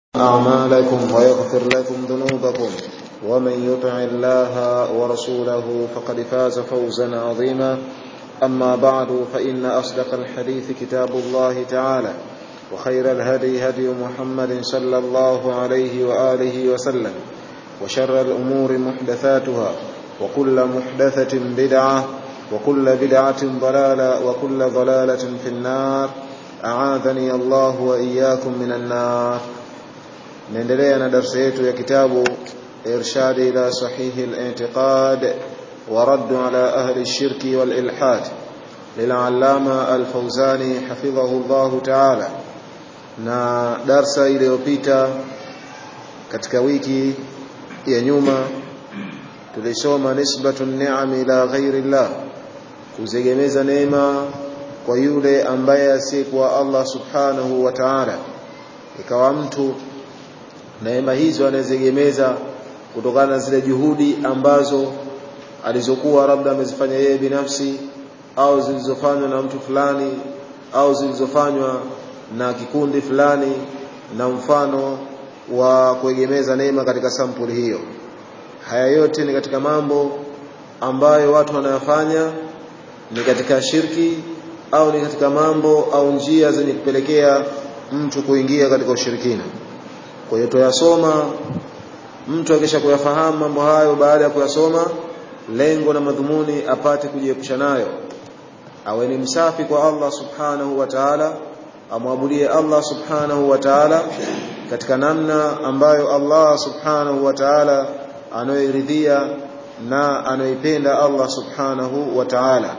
أعمالكم ويغفر لكم ذنوبكم ومن يطع الله ورسوله فقد فاز فوزا عظيما أما بعد فإن أصدق الحديث كتاب الله تعالى وخير الهدي هدي محمد صلى الله عليه وآله وسلم وشر الأمور محدثاتها وكل محدثة بدعة وكل بدعة ضلالة وكل ضلالة في النار أعاذني الله وإياكم من النار naendelea na darsa yetu ya kitabu irshadi ila sahihi al-i'tiqad wa radd ala ahli ash-shirk wal ilhad lil'allama al-fawzani hafidhahu Allah ta'ala na darsa iliyopita katika wiki ya nyuma tulisoma nisbatu ni'am ila ghairi Allah kuzegemeza neema kwa yule ambaye asiyekuwa Allah subhanahu wa ta'ala ikawa mtu neema hizo anazegemeza kutokana na zile juhudi ambazo alizokuwa labda amezifanya yeye binafsi au zilizofanywa na mtu fulani au zilizofanywa na kikundi fulani na mfano wa kuegemeza neema katika sampuli hiyo haya yote ni katika mambo ambayo watu wanayofanya ni katika shirki au ni katika mambo au njia zenye kupelekea mtu kuingia katika ushirikina kwa hiyo tuyasoma mtu akisha kuyafahamu mambo hayo baada ya kuyasoma lengo na madhumuni apate kujiepusha nayo awe ni msafi kwa Allah subhanahu wa ta'ala amwabudie Allah subhanahu wa ta'ala katika namna ambayo Allah subhanahu wa ta'ala anayoridhia na anayoipenda Allah subhanahu wa ta'ala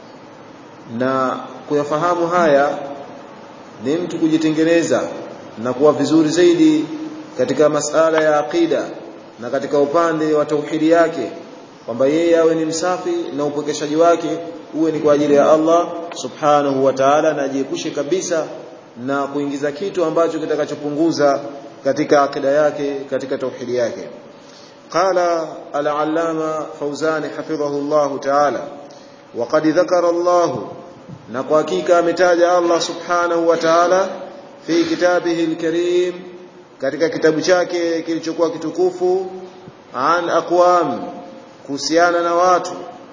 na kuyafahamu haya ni mtu kujitengeneza na kuwa vizuri zaidi katika masala ya aqida na katika upande wa tauhidi yake kwamba yeye awe ni msafi na upokeshaji wake uwe ni kwa ajili ya Allah subhanahu wa ta'ala na ajiepushe kabisa na kuingiza kitu ambacho kitakachopunguza katika akida yake katika tauhidi yake qala al-allama fawzani hafidhahu Allah ta'ala وقد ذكر الله na kwa hakika ametaja Allah subhanahu wa ta'ala fi kitabihi al-karim katika kitabu chake kilichokuwa kitukufu an aqwam kuhusiana na watu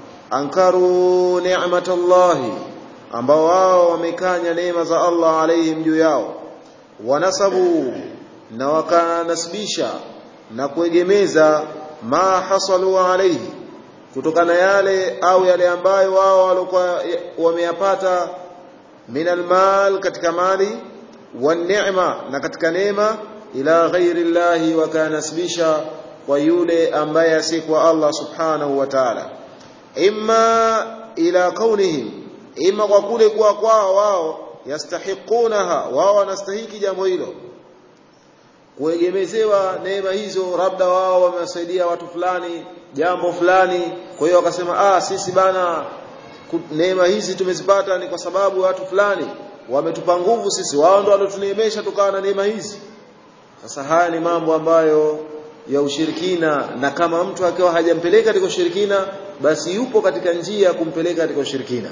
ankaru ni'matallahi ambao wao wamekanya neema za Allah alaihim juu yao wanasabu na wakanasibisha na kuegemeza ma hasalu alaihi kutokana yale au yale ambayo wao walikuwa wameyapata min almal katika mali والنعمه na katika neema ila ghairi llahi wakanasibisha kwa yule ambaye asikuwa Allah subhanahu wa ta'ala imma ila kaunihim imma kwa kule kuwa kwao wao yastahiqunaha wao wanastahiki jambo hilo kuegemezewa neema hizo labda wao wamewasaidia watu fulani jambo fulani kwa hiyo wakasema ah sisi bana neema hizi tumezipata ni kwa sababu watu fulani wametupa nguvu sisi wao ndo waliotuneemesha tukawa na neema hizi sasa haya ni mambo ambayo ya ushirikina na kama mtu akiwa hajampeleka katika ushirikina basi yupo katika njia ya kumpeleka katika ushirikina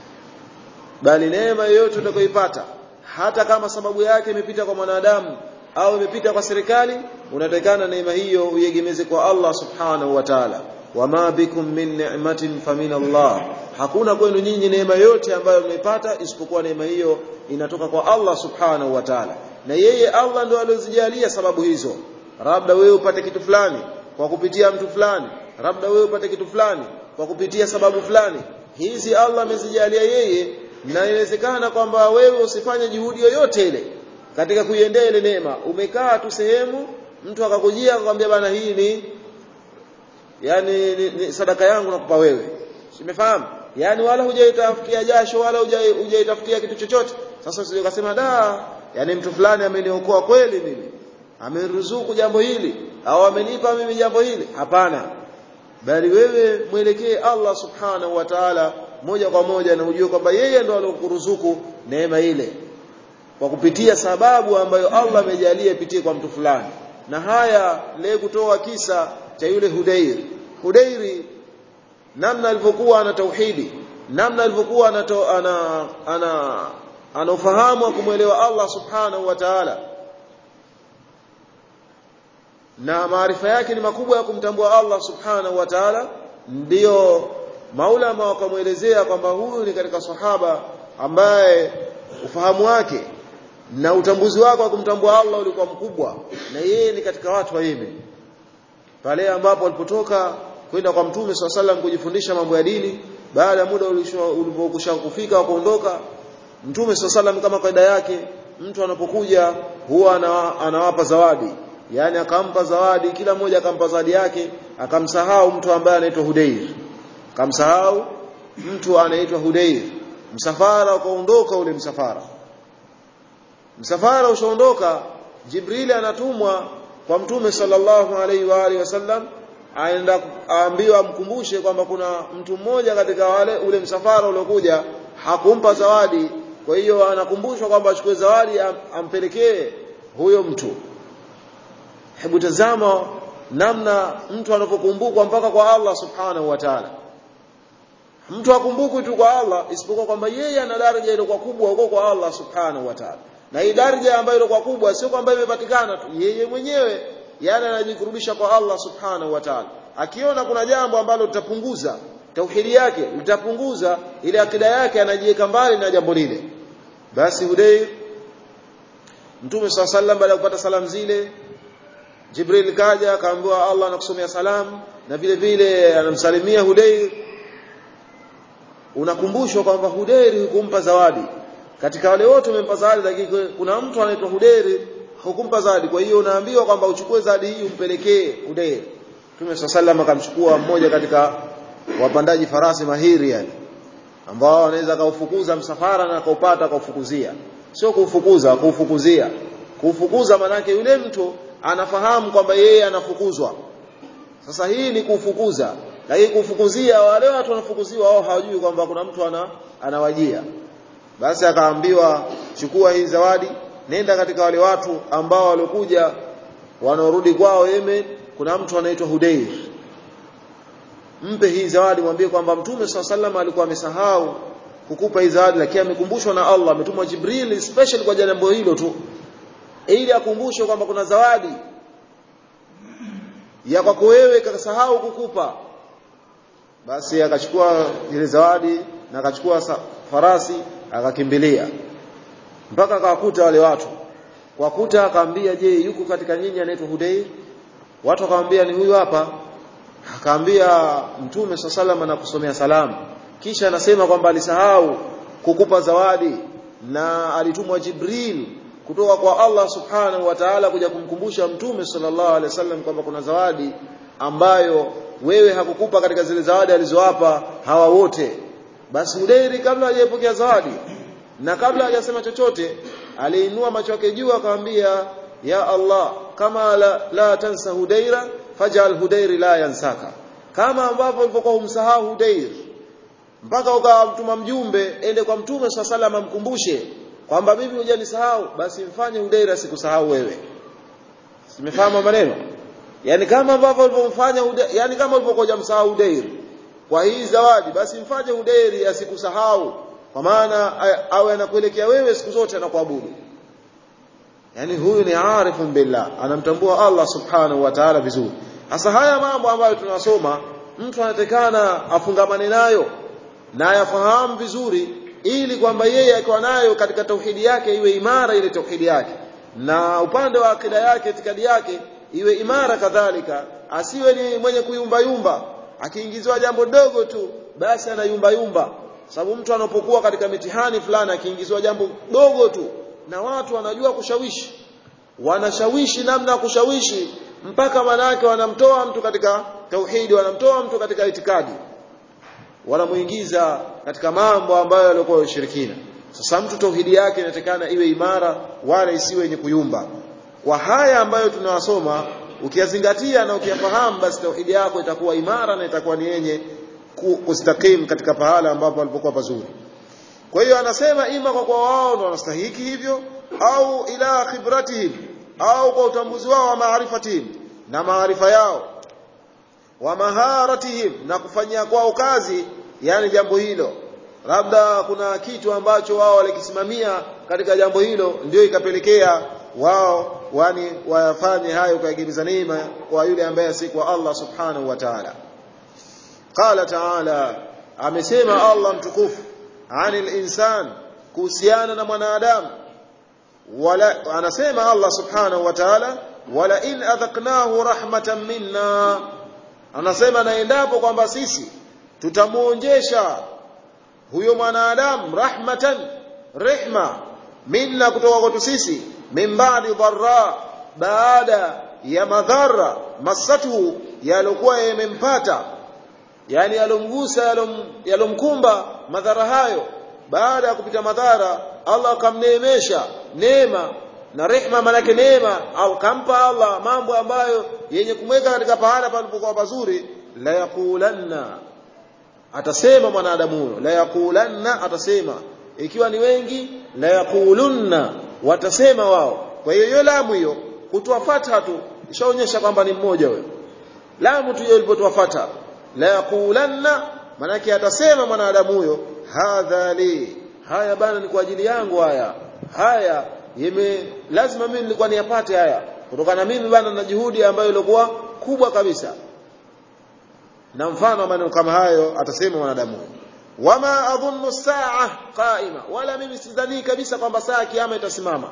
bali neema yoyote utakayoipata hata kama sababu yake imepita kwa mwanadamu au imepita kwa serikali unatakana neema hiyo uiegemeze kwa Allah subhanahu wa ta'ala wama bikum min ni'matin famin Allah hakuna kwenu nyinyi neema yote ambayo mmeipata isipokuwa neema hiyo inatoka kwa Allah subhanahu wa ta'ala na yeye Allah ndo aliozijalia sababu hizo labda wewe upate kitu fulani kwa kupitia mtu fulani labda wewe upate kitu fulani kwa kupitia sababu fulani hizi Allah amezijalia yeye na inawezekana kwamba wewe usifanye juhudi yoyote ile katika kuiendea ile neema umekaa tu sehemu mtu akakujia akakwambia bana hii ni yani ni, ni sadaka yangu nakupa wewe umefahamu yani wala hujaitafutia jasho wala hujaitafutia kitu chochote sasa usije ukasema da yani mtu fulani ameniokoa kweli mimi ameniruzuku jambo hili au amenipa mimi jambo hili hapana bali wewe mwelekee Allah subhanahu wa ta'ala moja kwa moja na ujue kwamba yeye ndo aliyokuruzuku neema ile kwa kupitia sababu ambayo Allah amejalia ipitie kwa mtu fulani na haya leo kutoa kisa cha yule Hudair Hudairi namna alivyokuwa ana tauhidi namna alivyokuwa ana ana ana ana ufahamu wa kumwelewa Allah subhanahu wa ta'ala na maarifa yake ni makubwa ya kumtambua Allah subhanahu wa ta'ala ndiyo maulama wakamwelezea kwamba huyu ni katika sahaba ambaye ufahamu wake na utambuzi wake wa kumtambua Allah ulikuwa mkubwa na yeye ni katika watu wa Yemen pale ambapo walipotoka kwenda kwa mtume swalla sallam kujifundisha mambo ya dini baada ya muda ulipokwisha kufika wakaondoka mtume swalla sallam kama kaida yake mtu anapokuja huwa anawapa zawadi yani akampa zawadi kila mmoja akampa zawadi yake akamsahau mtu ambaye anaitwa Hudayr akamsahau mtu anaitwa Hudayr msafara ukaondoka ule msafara msafara ushaondoka Jibrili anatumwa kwa mtume sallallahu alaihi wa alihi wasallam aenda aambiwa amkumbushe kwamba kuna mtu mmoja katika wale ule msafara uliokuja hakumpa zawadi kwa hiyo anakumbushwa kwamba achukue zawadi am, ampelekee huyo mtu hebu tazama namna mtu anapokumbukwa mpaka kwa Allah subhanahu wa ta'ala mtu akumbukwi tu kwa Allah isipokuwa kwamba yeye ana daraja ile kwa kubwa huko kwa Allah subhanahu wa ta'ala na hii daraja ambayo ilikuwa kubwa sio kwamba imepatikana tu yeye mwenyewe yani anajikurubisha kwa Allah subhanahu wa ta'ala akiona kuna jambo ambalo litapunguza tauhidi yake litapunguza ile akida yake anajiweka mbali na jambo lile basi Hudayr Mtume swalla sallam baada ya kupata salamu zile Jibril kaja akaambiwa Allah anakusomea salamu na vile vile anamsalimia Hudayr unakumbushwa kwamba Hudayr hukumpa zawadi katika wale wote umempa zawadi lakini kuna mtu anaitwa Hudayr hukumpa zawadi kwa hiyo unaambiwa kwamba uchukue zawadi hii umpelekee Hudayr Mtume sallallahu akamchukua mmoja katika wapandaji farasi mahiri yani ambao wanaweza kaufukuza msafara na kaupata kaufukuzia sio kuufukuza kuufukuzia kuufukuza manake yule mtu anafahamu kwamba yeye anafukuzwa sasa hii ni kufukuza lakini kufukuzia wale watu wanafukuziwa wao hawajui kwamba kuna mtu ana, anawajia basi akaambiwa chukua hii zawadi nenda katika wale watu ambao walikuja wanaorudi kwao Yemen kuna mtu anaitwa Hudayr mpe hii zawadi mwambie kwamba mtume swalla sallam alikuwa amesahau kukupa hii zawadi lakini amekumbushwa na Allah ametumwa Jibril special kwa jambo hilo tu ili akumbushwe kwamba kuna zawadi ya kwako wewe kakasahau kukupa basi akachukua ile zawadi na akachukua farasi akakimbilia mpaka akawakuta wale watu kwa kuta akaambia je yuko katika nyinyi anaitwa Hudayr watu akamwambia ni huyu hapa akaambia mtume sallallahu na kusomea salamu kisha anasema kwamba alisahau kukupa zawadi na alitumwa Jibril kutoka kwa Allah subhanahu wa ta'ala kuja kumkumbusha mtume sallallahu alaihi wasallam kwamba kuna zawadi ambayo wewe hakukupa katika zile zawadi alizowapa hawa wote basi Hudairi kabla hajapokea zawadi na kabla hajasema chochote aliinua macho yake juu akamwambia ya Allah kama la, la tansa Hudaira fajal Hudairi la yansaka kama ambavyo ulipokuwa umsahau Hudair mpaka ukamtuma mjumbe ende kwa mtume swalla sallam amkumbushe kwamba mimi hujanisahau basi mfanye Hudair asikusahau wewe simefahamu maneno yani kama ambavyo ulipomfanya yani kama ulipokuwa hujamsahau Hudair kwa hii zawadi basi mfanye Hudair asikusahau kwa maana awe anakuelekea wewe siku zote anakuabudu yani huyu ni arifun billah anamtambua Allah subhanahu wa ta'ala vizuri hasa haya mambo ambayo tunasoma mtu anatekana afungamane nayo na ayafahamu vizuri ili kwamba yeye akiwa nayo katika tauhidi yake iwe imara ile tauhidi yake na upande wa akida yake itikadi yake iwe imara kadhalika asiwe ni mwenye kuyumba yumba akiingiziwa jambo dogo tu basi anayumba yumba sababu mtu anapokuwa katika mitihani fulani akiingiziwa jambo dogo tu na watu wanajua kushawishi wanashawishi namna ya kushawishi mpaka manake wanamtoa mtu katika tauhidi wanamtoa mtu katika itikadi wanamuingiza katika mambo ambayo yalikuwa ushirikina sasa mtu tauhidi yake inatakana iwe imara wala isiwe yenye kuyumba kwa haya ambayo tunawasoma ukiyazingatia na ukiyafahamu basi tauhidi yako itakuwa imara na itakuwa ni yenye kustakim katika pahala ambapo alipokuwa pazuri kwa hiyo anasema ima kwa kwa wao ndio wanastahiki hivyo au ila khibratihim au kwa utambuzi wao wa maarifatihim na maarifa yao wa maharatihim na kufanyia kwao kazi yani jambo hilo labda kuna kitu ambacho wao walikisimamia katika jambo hilo ndio ikapelekea wao wani wayafanye hayo kuyagemeza neema kwa yule ambaye si kwa Allah subhanahu wa ta'ala qala ta'ala amesema Allah mtukufu anil insan kuhusiana na mwanadamu wala anasema Allah subhanahu wa ta'ala wala in adhaqnahu rahmatan minna anasema na endapo kwamba sisi tutamuonjesha huyo mwanadamu rahmatan rehma minna kutoka kwetu sisi min ba'di dharra baada ya madhara masatu yalokuwa yamempata yani yalomgusa yalomkumba madhara hayo baada ya kupita madhara Allah akamneemesha neema na rehma manake neema au kampa Allah mambo ambayo yenye kumweka katika pahala palipokuwa pazuri la yaqulanna atasema mwanadamu huyo la yaqulanna atasema ikiwa ni wengi la yaqulunna watasema wao kwa hiyo hiyo lamu hiyo kutoa fatha tu ishaonyesha kwamba ni mmoja huyo lamu tu hiyo ilipotoa fatha la yaqulanna manake atasema mwanadamu huyo hadha li haya bana ni kwa ajili yangu haya haya yeme lazima mimi nilikuwa niyapate haya kutokana mimi bana na juhudi ambayo ilikuwa kubwa kabisa na mfano wa maneno kama hayo atasema mwanadamu wama adhunnu saa qaima wala mimi sidhani kabisa kwamba saa ya kiyama itasimama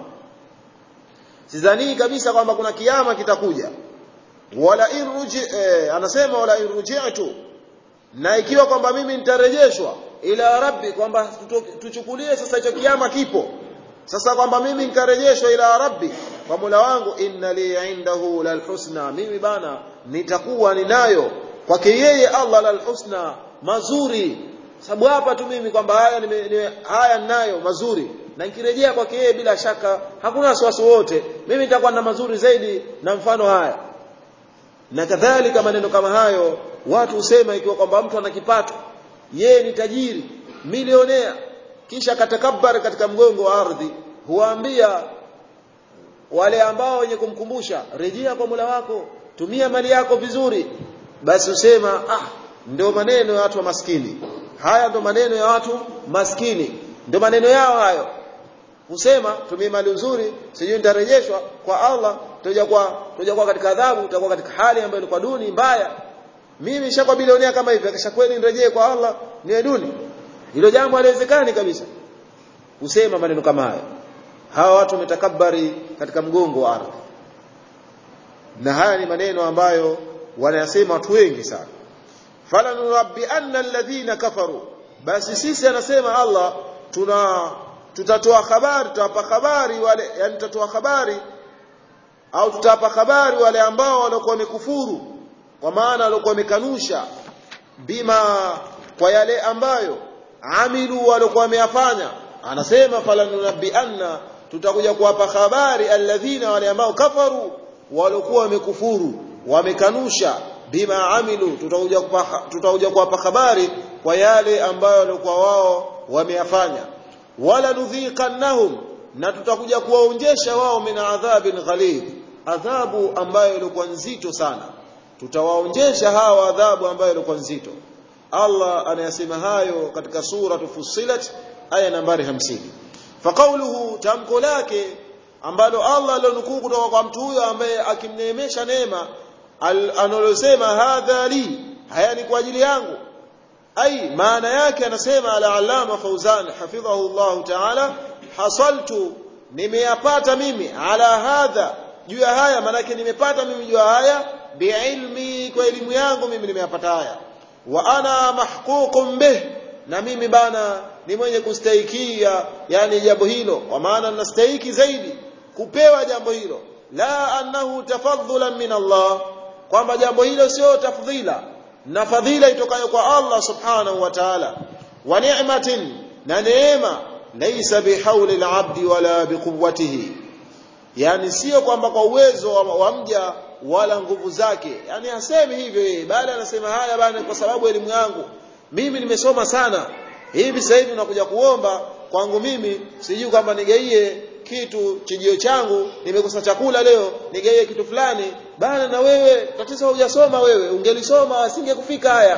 sidhani kabisa kwamba kuna kiyama kitakuja wala irji eh, anasema wala irji'tu na ikiwa kwamba mimi nitarejeshwa ila rabbi kwamba tuchukulie sasa hicho kiyama kipo sasa kwamba mimi nikarejeshwa ila rabbi kwa Mola wangu inna li indahu lalhusna mimi bana nitakuwa ninayo kwake yeye Allah lalhusna mazuri sababu hapa tu mimi kwamba haya nime, nime, haya ninayo mazuri na nikirejea kwake yeye bila shaka hakuna wasiwasi wote mimi nitakuwa na mazuri zaidi na mfano haya na kadhalika maneno kama hayo watu husema ikiwa kwamba mtu ana kipato yeye ni tajiri milionea kisha katakabbar katika mgongo wa ardhi huwaambia wale ambao wenye kumkumbusha rejea kwa Mola wako tumia mali yako vizuri basi usema ah ndio maneno ya watu wa maskini haya ndio maneno ya watu maskini ndio maneno yao hayo husema tumia mali nzuri sijui nitarejeshwa kwa Allah tutaja kwa tutaja kwa katika adhabu tutakuwa katika hali ambayo ilikuwa duni mbaya mimi nishakuwa bilionea kama hivi akisha kweli nirejee kwa Allah niwe duni hilo jambo haliwezekani kabisa usema maneno kama hayo hawa watu wametakabari katika mgongo wa ardhi na haya ni maneno ambayo wanayasema watu wengi sana falanurabbi anna alladhina kafaru basi sisi anasema Allah tuna tutatoa habari tutawapa habari wale yani tutatoa habari au tutawapa habari wale ambao walikuwa wamekufuru kwa maana walikuwa wamekanusha bima kwa yale ambayo amilu walikuwa wameyafanya anasema falanunabbi anna tutakuja kuwapa habari alladhina wale ambao kafaru walikuwa wamekufuru wamekanusha bima amilu tutakuja tutakuja kuwapa habari kwa yale ambayo walikuwa wao wameyafanya wala nudhiqannahum na tutakuja kuwaonjesha wao min adhabin ghalidh adhabu ambayo ilikuwa nzito sana tutawaonjesha hawa adhabu ambayo ilikuwa nzito Allah anayasema hayo katika sura Fussilat aya nambari 50 faqauluhu tamko lake ambalo Allah alionukuu kutoka kwa mtu huyo ambaye akimneemesha neema analosema hadha li haya ni kwa ajili yangu ai maana yake anasema al-allama Fauzan hafidhahu Allah ta'ala hasaltu nimeyapata mimi ala hadha juu ya haya maanake nimepata mimi juu ya haya biilmi kwa elimu yangu mimi nimeyapata haya wa ana mahququn bih na mimi bana ni mwenye kustahikia yani jambo hilo kwa maana nastahiki zaidi kupewa jambo hilo la annahu tafadhulan min Allah kwamba jambo hilo sio tafdhila na fadhila itokayo kwa Allah subhanahu wa ta'ala wa ni'matin na neema laysa bihauli al-abdi wala biquwwatihi yani sio kwamba kwa uwezo wa, wa mja wala nguvu zake yani hasemi hivyo yeye bali anasema haya bana kwa sababu elimu yangu mimi nimesoma sana hivi sasa hivi unakuja kuomba kwangu mimi sijui kwamba nigaie kitu chijio changu nimekosa chakula leo nigaie kitu fulani bana na wewe tatizo hujasoma wewe ungelisoma asingekufika haya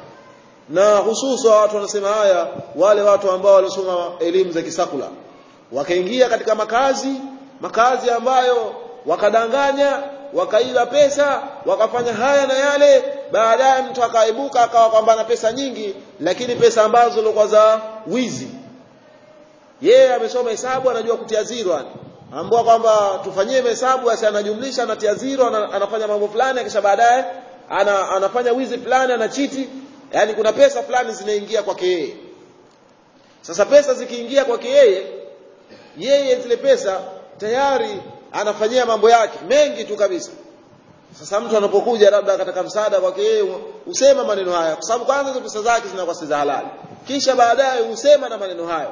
na hususa watu wanasema haya wale watu ambao walisoma elimu za kisakula wakaingia katika makazi makazi ambayo wakadanganya wakaiba pesa wakafanya haya na yale baadaye mtu akaibuka akawa kwamba ana pesa nyingi lakini pesa ambazo zilikuwa za wizi yeye amesoma hesabu anajua kutia zero ambao kwamba tufanyie hesabu basi anajumlisha anatia zero anafanya mambo fulani kisha baadaye ana, anafanya wizi fulani anachiti yani kuna pesa fulani zinaingia kwake yeye sasa pesa zikiingia kwake yeye yeye zile pesa tayari anafanyia mambo yake mengi tu kabisa sasa mtu anapokuja labda akataka msaada kwake yeye usema maneno haya kwa sababu kwanza hizo pesa zake zinakuwa si za halali kisha baadaye usema na maneno hayo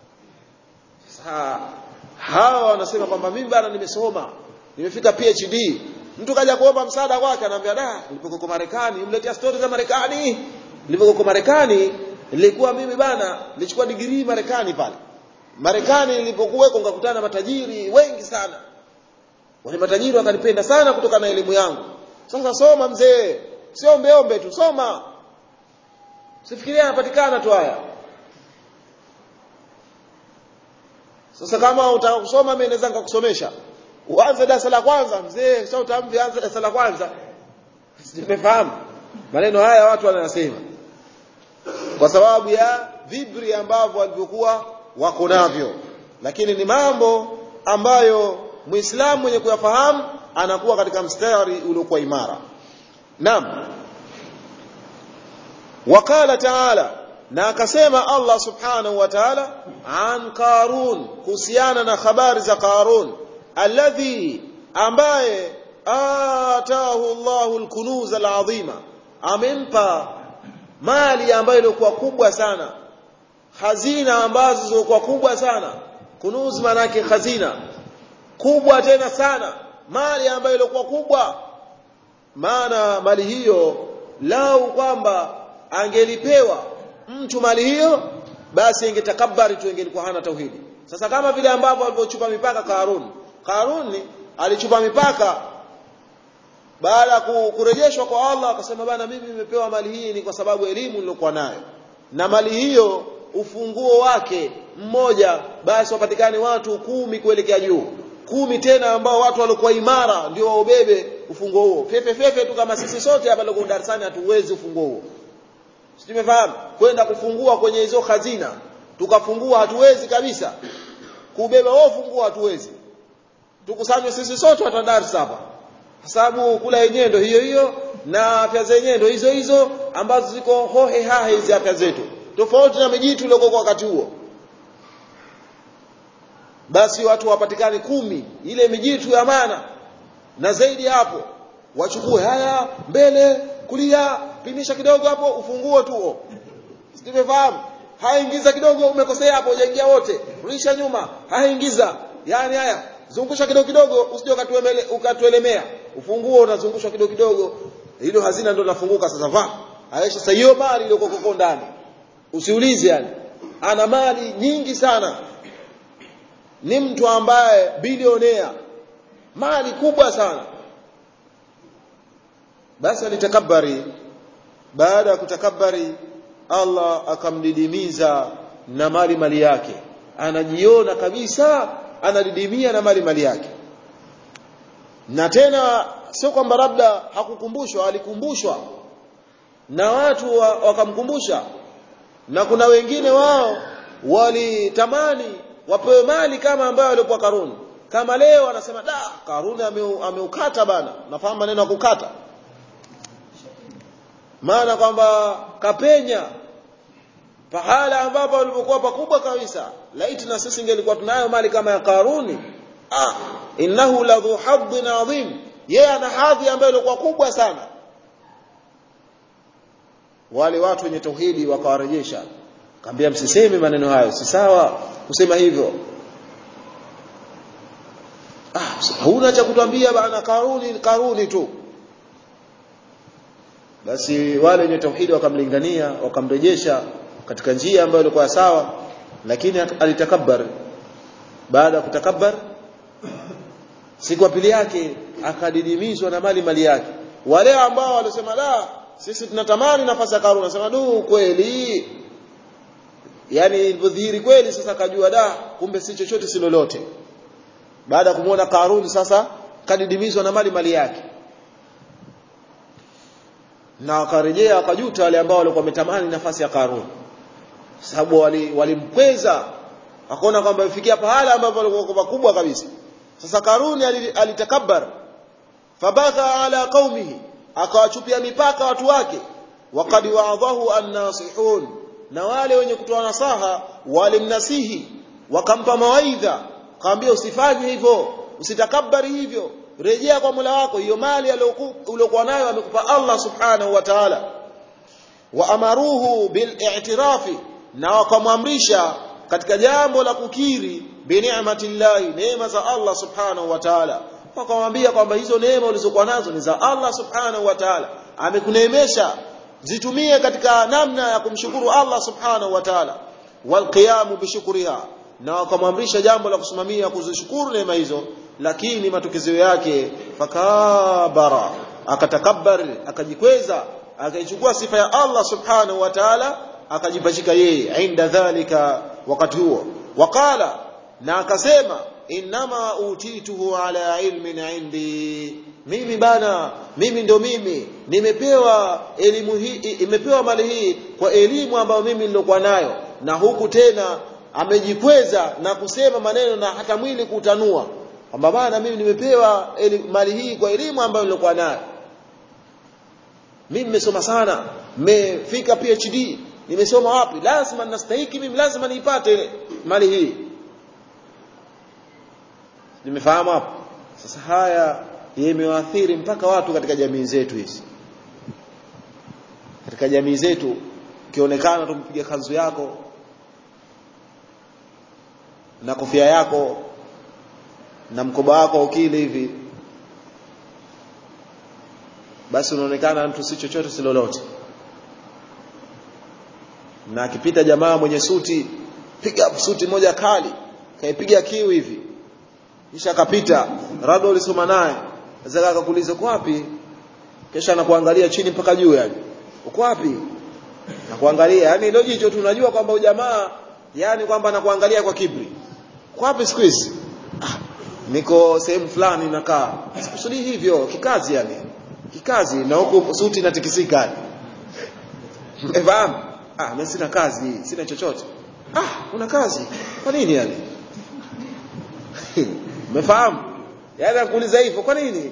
sasa hawa wanasema kwamba mimi bana nimesoma nimefika PhD mtu kaja kuomba msaada kwake anaambia da nilipokoko Marekani umletea stories za Marekani nilipokoko Marekani nilikuwa mimi bana nilichukua degree Marekani pale Marekani nilipokuweko ngakutana na matajiri wengi sana wale matajiri wakanipenda sana kutokana na elimu yangu sasa soma mzee sio ombe ombe tu soma sifikiria yanapatikana tu haya sasa kama utaka kusoma mimi naweza nikakusomesha uanze darasa la kwanza mzee sasa utaambi anza darasa la kwanza simefahamu maneno haya watu wanasema kwa sababu ya vibri ambavyo walivyokuwa wako navyo lakini ni mambo ambayo muislamu mwenye kuyafahamu anakuwa katika mstari uliokuwa imara naam wakala taala na akasema Allah subhanahu wa ta'ala an Qarun kuhusiana na habari za Qarun alladhi ambaye atahu Allahu alkunuz alazima amempa mali ambayo ilikuwa kubwa sana hazina ambazo zilikuwa kubwa sana kunuz manake hazina kubwa tena sana mali ambayo ilikuwa kubwa maana mali hiyo lau kwamba angelipewa mtu mali hiyo basi ingetakabari tu ingelikuwa hana tauhidi sasa kama vile ambavyo alivyochupa mipaka Karun Karun alichupa mipaka baada ya kurejeshwa kwa Allah akasema bana mimi nimepewa mali hii ni kwa sababu elimu nilokuwa nayo na mali hiyo ufunguo wake mmoja basi wapatikane watu kumi kuelekea juu kumi tena ambao watu walikuwa imara ndio waubebe ufunguo huo fefe fefe tu kama sisi sote hapa leo darasani hatuwezi ufunguo huo Simefahamu kwenda kufungua kwenye hizo hazina tukafungua hatuwezi kabisa kubeba wao fungua hatuwezi tukusanywe sisi sote watu darasa hapa sababu kula yenyewe ndio hiyo hiyo na afya zenyewe ndio hizo hizo ambazo ziko hohe hahe hizi afya zetu tofauti na mijitu iliyokuwa kwa wakati huo basi watu wapatikane kumi ile mijitu ya maana na zaidi hapo wachukue haya mbele kulia pinisha kidogo hapo ufunguo tu simefahamu haingiza kidogo umekosea hapo hujaingia wote rudisha nyuma haingiza yani haya zungusha kidogo kidogo usije ukatuelemea ufunguo unazungushwa kidogo kidogo hilo hazina ndio nafunguka sasa va aisha sasa hiyo mali ile koko ndani usiulize yani ana mali nyingi sana ni mtu ambaye bilionea mali kubwa sana basi alitakabari baada ya kutakabari Allah akamdidimiza na mali mali yake anajiona kabisa anadidimia na mali mali yake na tena sio kwamba labda hakukumbushwa alikumbushwa na watu wa, wakamkumbusha na kuna wengine wao walitamani wapewe mali kama ambayo walikuwa Karuni kama leo anasema da Karuni ameukata ame bana nafahamu maneno ya kukata maana kwamba kapenya pahala ambapo walipokuwa pakubwa kabisa laiti na sisi ingelikuwa tunayo mali kama ya Karuni ah innahu ladhu hadhin adhim yeye ana hadhi ambayo ilikuwa kubwa sana wale watu wenye tauhidi wakawarejesha kaambia msiseme maneno hayo si sawa kusema hivyo ah huna cha kutwambia bana Karuni Karuni tu basi wale wenye tauhidi wakamlingania wakamrejesha katika njia ambayo ilikuwa sawa lakini alitakabbar baada ya kutakabbar siku ya pili yake akadidimizwa na mali mali yake wale ambao walisema la sisi tunatamani nafasi ya Karuni nasema du kweli yani ilipodhihiri kweli sasa akajua da kumbe si chochote si lolote baada ya kumuona Karuni sasa kadidimizwa na mali mali yake na wakarejea wakajuta wale ambao walikuwa wametamani nafasi ya Karun sababu walimkweza wali akaona kwamba ifikia pahala ambapo walikuwa makubwa kabisa sasa Karuni alitakabbar fabagha ala qaumihi akawachupia mipaka watu wake waqad wa'adahu an-nasihun na wale wenye kutoa nasaha walimnasihi wakampa mawaidha kaambia usifanye hivyo usitakabari hivyo rejea kwa Mola wako hiyo mali aliyokuwa nayo amekupa Allah subhanahu wa ta'ala wa amaruhu bil i'tirafi na wakamwamrisha katika jambo la kukiri bi ni'matillahi neema za Allah subhanahu wa ta'ala wakamwambia kwamba hizo neema ulizokuwa nazo ni za Allah subhanahu wa ta'ala amekuneemesha zitumie katika namna ya kumshukuru Allah subhanahu wa ta'ala walqiyamu bishukriha na wakamwamrisha jambo la kusimamia kuzishukuru neema hizo lakini matokeo yake fakabara akatakabbar akajikweza akaichukua sifa ya Allah subhanahu wa ta'ala akajipachika yeye inda dhalika wakati huo waqala na akasema inma utituhu ala ilmin indi mimi bana mimi ndo mimi nimepewa elimu hii imepewa mali hii kwa elimu ambayo mimi nilokuwa nayo na huku tena amejikweza na kusema maneno na hata mwili kutanua kwamba bana mimi nimepewa mali hii kwa elimu ambayo nilokuwa nayo mimi nimesoma sana nimefika PhD nimesoma wapi lazima nastahiki mimi lazima niipate ile mali hii nimefahamu hapo sasa haya yamewaathiri mpaka watu katika jamii zetu hizi katika jamii zetu ukionekana tumpiga kanzu yako na kofia yako na mkoba wako ukili hivi basi unaonekana mtu si chochote si lolote na akipita jamaa mwenye suti piga suti moja kali kaipiga kiu hivi kisha akapita labda ulisoma naye sasa akakuuliza uko wapi kisha anakuangalia chini mpaka juu yani uko wapi nakuangalia yani ndio jicho tunajua kwamba ujamaa yani kwamba anakuangalia kwa kibri uko wapi siku hizi ah, niko sehemu fulani nakaa sikusudi hivyo kikazi yani kikazi na huko suti inatikisika yani umefahamu ah mimi sina kazi sina chochote ah una kazi kwa nini yani umefahamu yaani anakuuliza hivyo kwa nini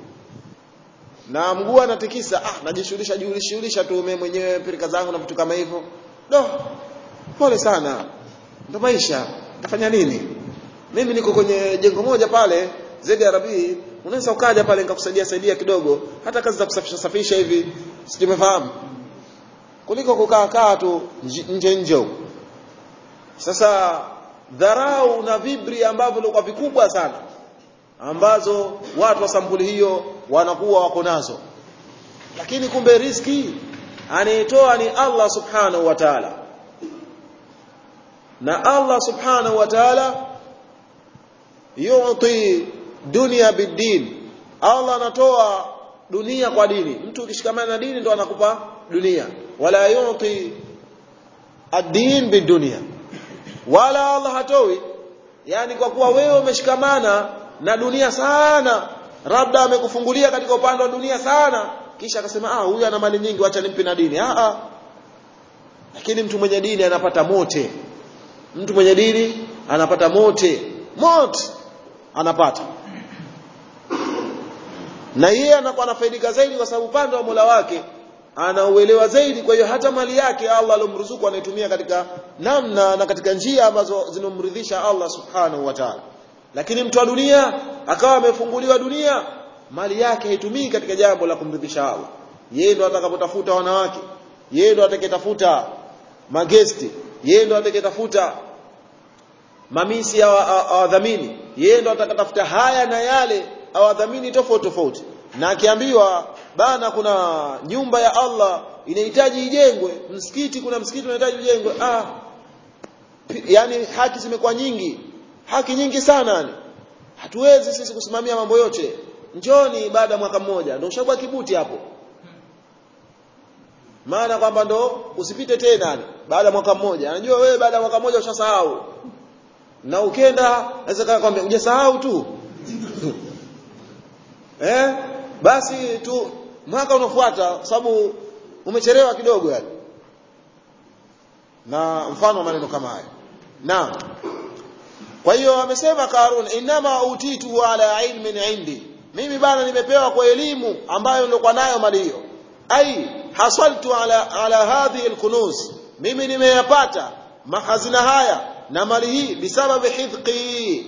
na mguu anatikisa ah najishughulisha jishughulisha tu mimi mwenyewe pirika zangu na vitu kama hivyo do pole sana ndo maisha nitafanya nini mimi niko kwenye jengo moja pale ZRB unaweza ukaja pale nikakusaidia saidia kidogo hata kazi za kusafisha safisha hivi sijumefahamu kuliko kukaa kaa tu nje nje sasa dharau na vibri ambavyo vilikuwa vikubwa sana ambazo watu wa sampuli hiyo wanakuwa wako nazo lakini kumbe riski anayetoa ni Allah subhanahu wa ta'ala na Allah subhanahu wa ta'ala yu'ti dunya bid-din Allah anatoa dunia kwa dini mtu ukishikamana na dini ndo anakupa dunia wala yu'ti ad-din bid-dunya wala Allah hatoi yani kwa kuwa wewe umeshikamana na dunia sana labda amekufungulia katika upande wa dunia sana kisha akasema ah huyu ana mali nyingi acha nimpe na dini ah ah lakini mtu mwenye dini anapata mote mtu mwenye dini anapata mote mote anapata na yeye anakuwa anafaidika zaidi kwa sababu upande wa Mola wake anauelewa zaidi kwa hiyo hata mali yake Allah alomruzuku anaitumia katika namna na katika njia ambazo zinomridhisha Allah subhanahu wa ta'ala lakini mtu wa dunia akawa amefunguliwa dunia mali yake haitumii katika jambo la kumridhisha Allah yeye ndo atakapotafuta wanawake yeye ndo atakayetafuta magesti yeye ndo atakayetafuta mamisi awadhamini yeye ndo atakatafuta haya na yale awadhamini tofauti tofauti na akiambiwa bana kuna nyumba ya Allah inahitaji ijengwe msikiti kuna msikiti unahitaji ujengwe ah yani haki zimekuwa nyingi haki nyingi sana yani hatuwezi sisi kusimamia mambo yote njoni baada ya mwaka mmoja ndio ushakuwa kibuti hapo maana kwamba ndo usipite tena yani baada ya mwaka mmoja anajua wewe baada ya mwaka mmoja ushasahau na ukenda naweza kwambia hujasahau tu eh basi tu mwaka unafuata sababu umechelewa kidogo yani na mfano maneno kama hayo naam kwa hiyo amesema Karun inama utitu ala ilmin indi mimi bana nimepewa kwa elimu ambayo nilikuwa nayo mali hiyo ai hasaltu ala ala hadhihi alkunuz mimi nimeyapata mahazina haya na mali hii bisababi hidqi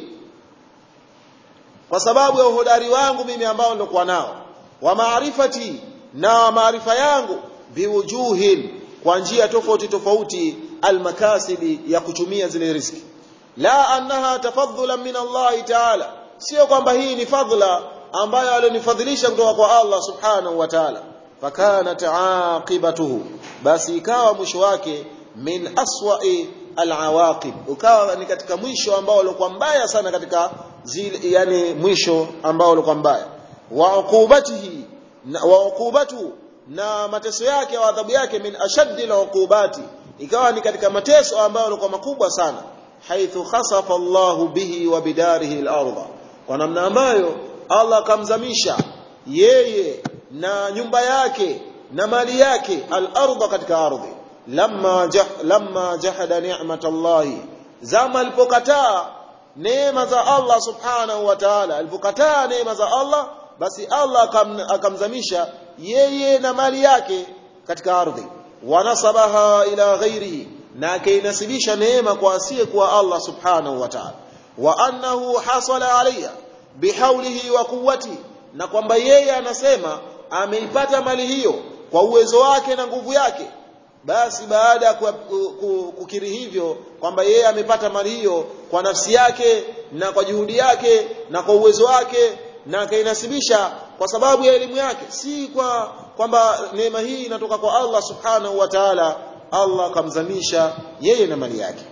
kwa sababu ya uhodari wangu mimi ambao nilikuwa nao wa maarifati na maarifa yangu biwujuhin kwa njia tofauti tofauti almakasibi ya kutumia zile riziki la annaha tafadhulan min Allah ta'ala sio kwamba hii ni fadhila ambayo alionifadhilisha kutoka kwa Allah subhanahu wa ta'ala fakanat aqibatuhu basi ikawa mwisho wake min aswa'i alawaqib ukawa ni katika mwisho ambao ulikuwa mbaya sana katika zile yani mwisho ambao ulikuwa mbaya wa uqubatihi wa uqubatu na mateso yake au adhabu yake min ashaddi al'uqubati ikawa ni katika mateso ambayo yalikuwa makubwa sana haithu khasafa Allahu bihi wa bidarihi al-ardha kwa namna ambayo Allah akamzamisha yeye na nyumba yake na mali yake al-ardha katika ardhi lamma jah, lamma jahada ni'mat Allah zama alipokataa neema za Allah subhanahu wa ta'ala alipokataa neema za Allah basi Allah akam, akamzamisha yeye na mali yake katika ardhi wanasabaha ila ghairihi na akainasibisha neema kwa asiye kwa Allah subhanahu wa ta'ala wa annahu hasala alayha bihaulihi wa quwwati na kwamba yeye anasema ameipata mali hiyo kwa uwezo wake na nguvu yake basi baada ya kukiri hivyo kwamba yeye amepata mali hiyo kwa nafsi yake na kwa juhudi yake na kwa uwezo wake na akainasibisha kwa sababu ya elimu yake si kwa kwamba neema hii inatoka kwa Allah subhanahu wa ta'ala Allah akamzamisha yeye na mali yake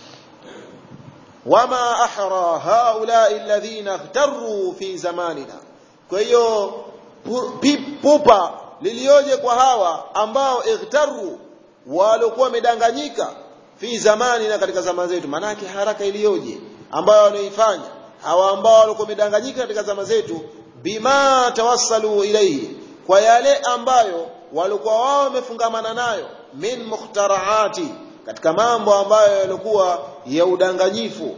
wama ahra haulai alladhina ightarru fi zamanina kwa hiyo pupa lilioje kwa hawa ambao ightarru walikuwa wamedanganyika fi zamani na katika zama zetu manake haraka iliyoje ambayo wanaifanya hawa ambao walikuwa wamedanganyika katika zama zetu bima tawassalu ilayhi kwa yale ambayo walikuwa wao wamefungamana nayo min mukhtaraati katika mambo ambayo yalikuwa ya udanganyifu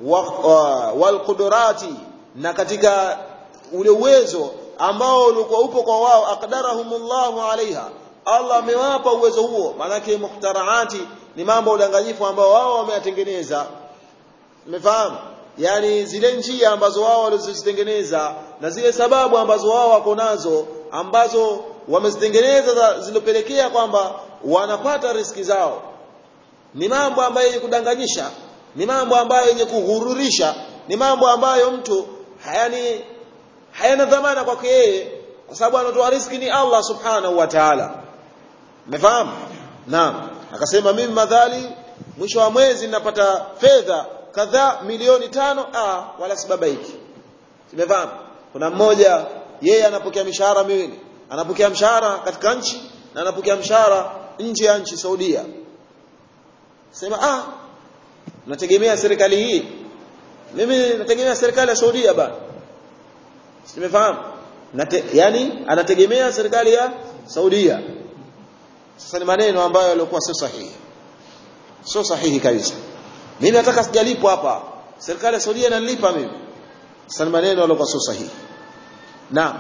wal qudurati na katika ule uwezo ambao ulikuwa upo kwa wao aqdarahumullahu alaiha Allah amewapa uwezo huo maanake mukhtaraati ni mambo ya udanganyifu ambao wao wameyatengeneza umefahamu yani zile njia ambazo wao walizozitengeneza na zile sababu ambazo wao wako nazo ambazo wamezitengeneza zilopelekea kwamba wanapata riski zao ni mambo ambayo yenye kudanganyisha ni mambo ambayo yenye kughururisha ni mambo ambayo mtu hayani hayana dhamana kwake yeye kwa sababu anatoa riski ni Allah subhanahu wa ta'ala umefahamu naam akasema mimi madhali mwisho wa mwezi ninapata fedha kadhaa milioni tano ah wala sibabaiki simefahamu kuna mmoja yeye anapokea mishahara miwili anapokea mshahara katika nchi na anapokea mshahara nje ya nchi Saudia sema ah nategemea serikali hii mimi nategemea serikali ya Saudia bana simefahamu Nate, yani anategemea serikali ya Saudia sasa ni maneno ambayo yalikuwa sio sahihi sio sahihi kabisa mimi nataka sijalipwa hapa serikali ya Saudia inanilipa mimi sasa ni maneno yalikuwa sio sahihi naam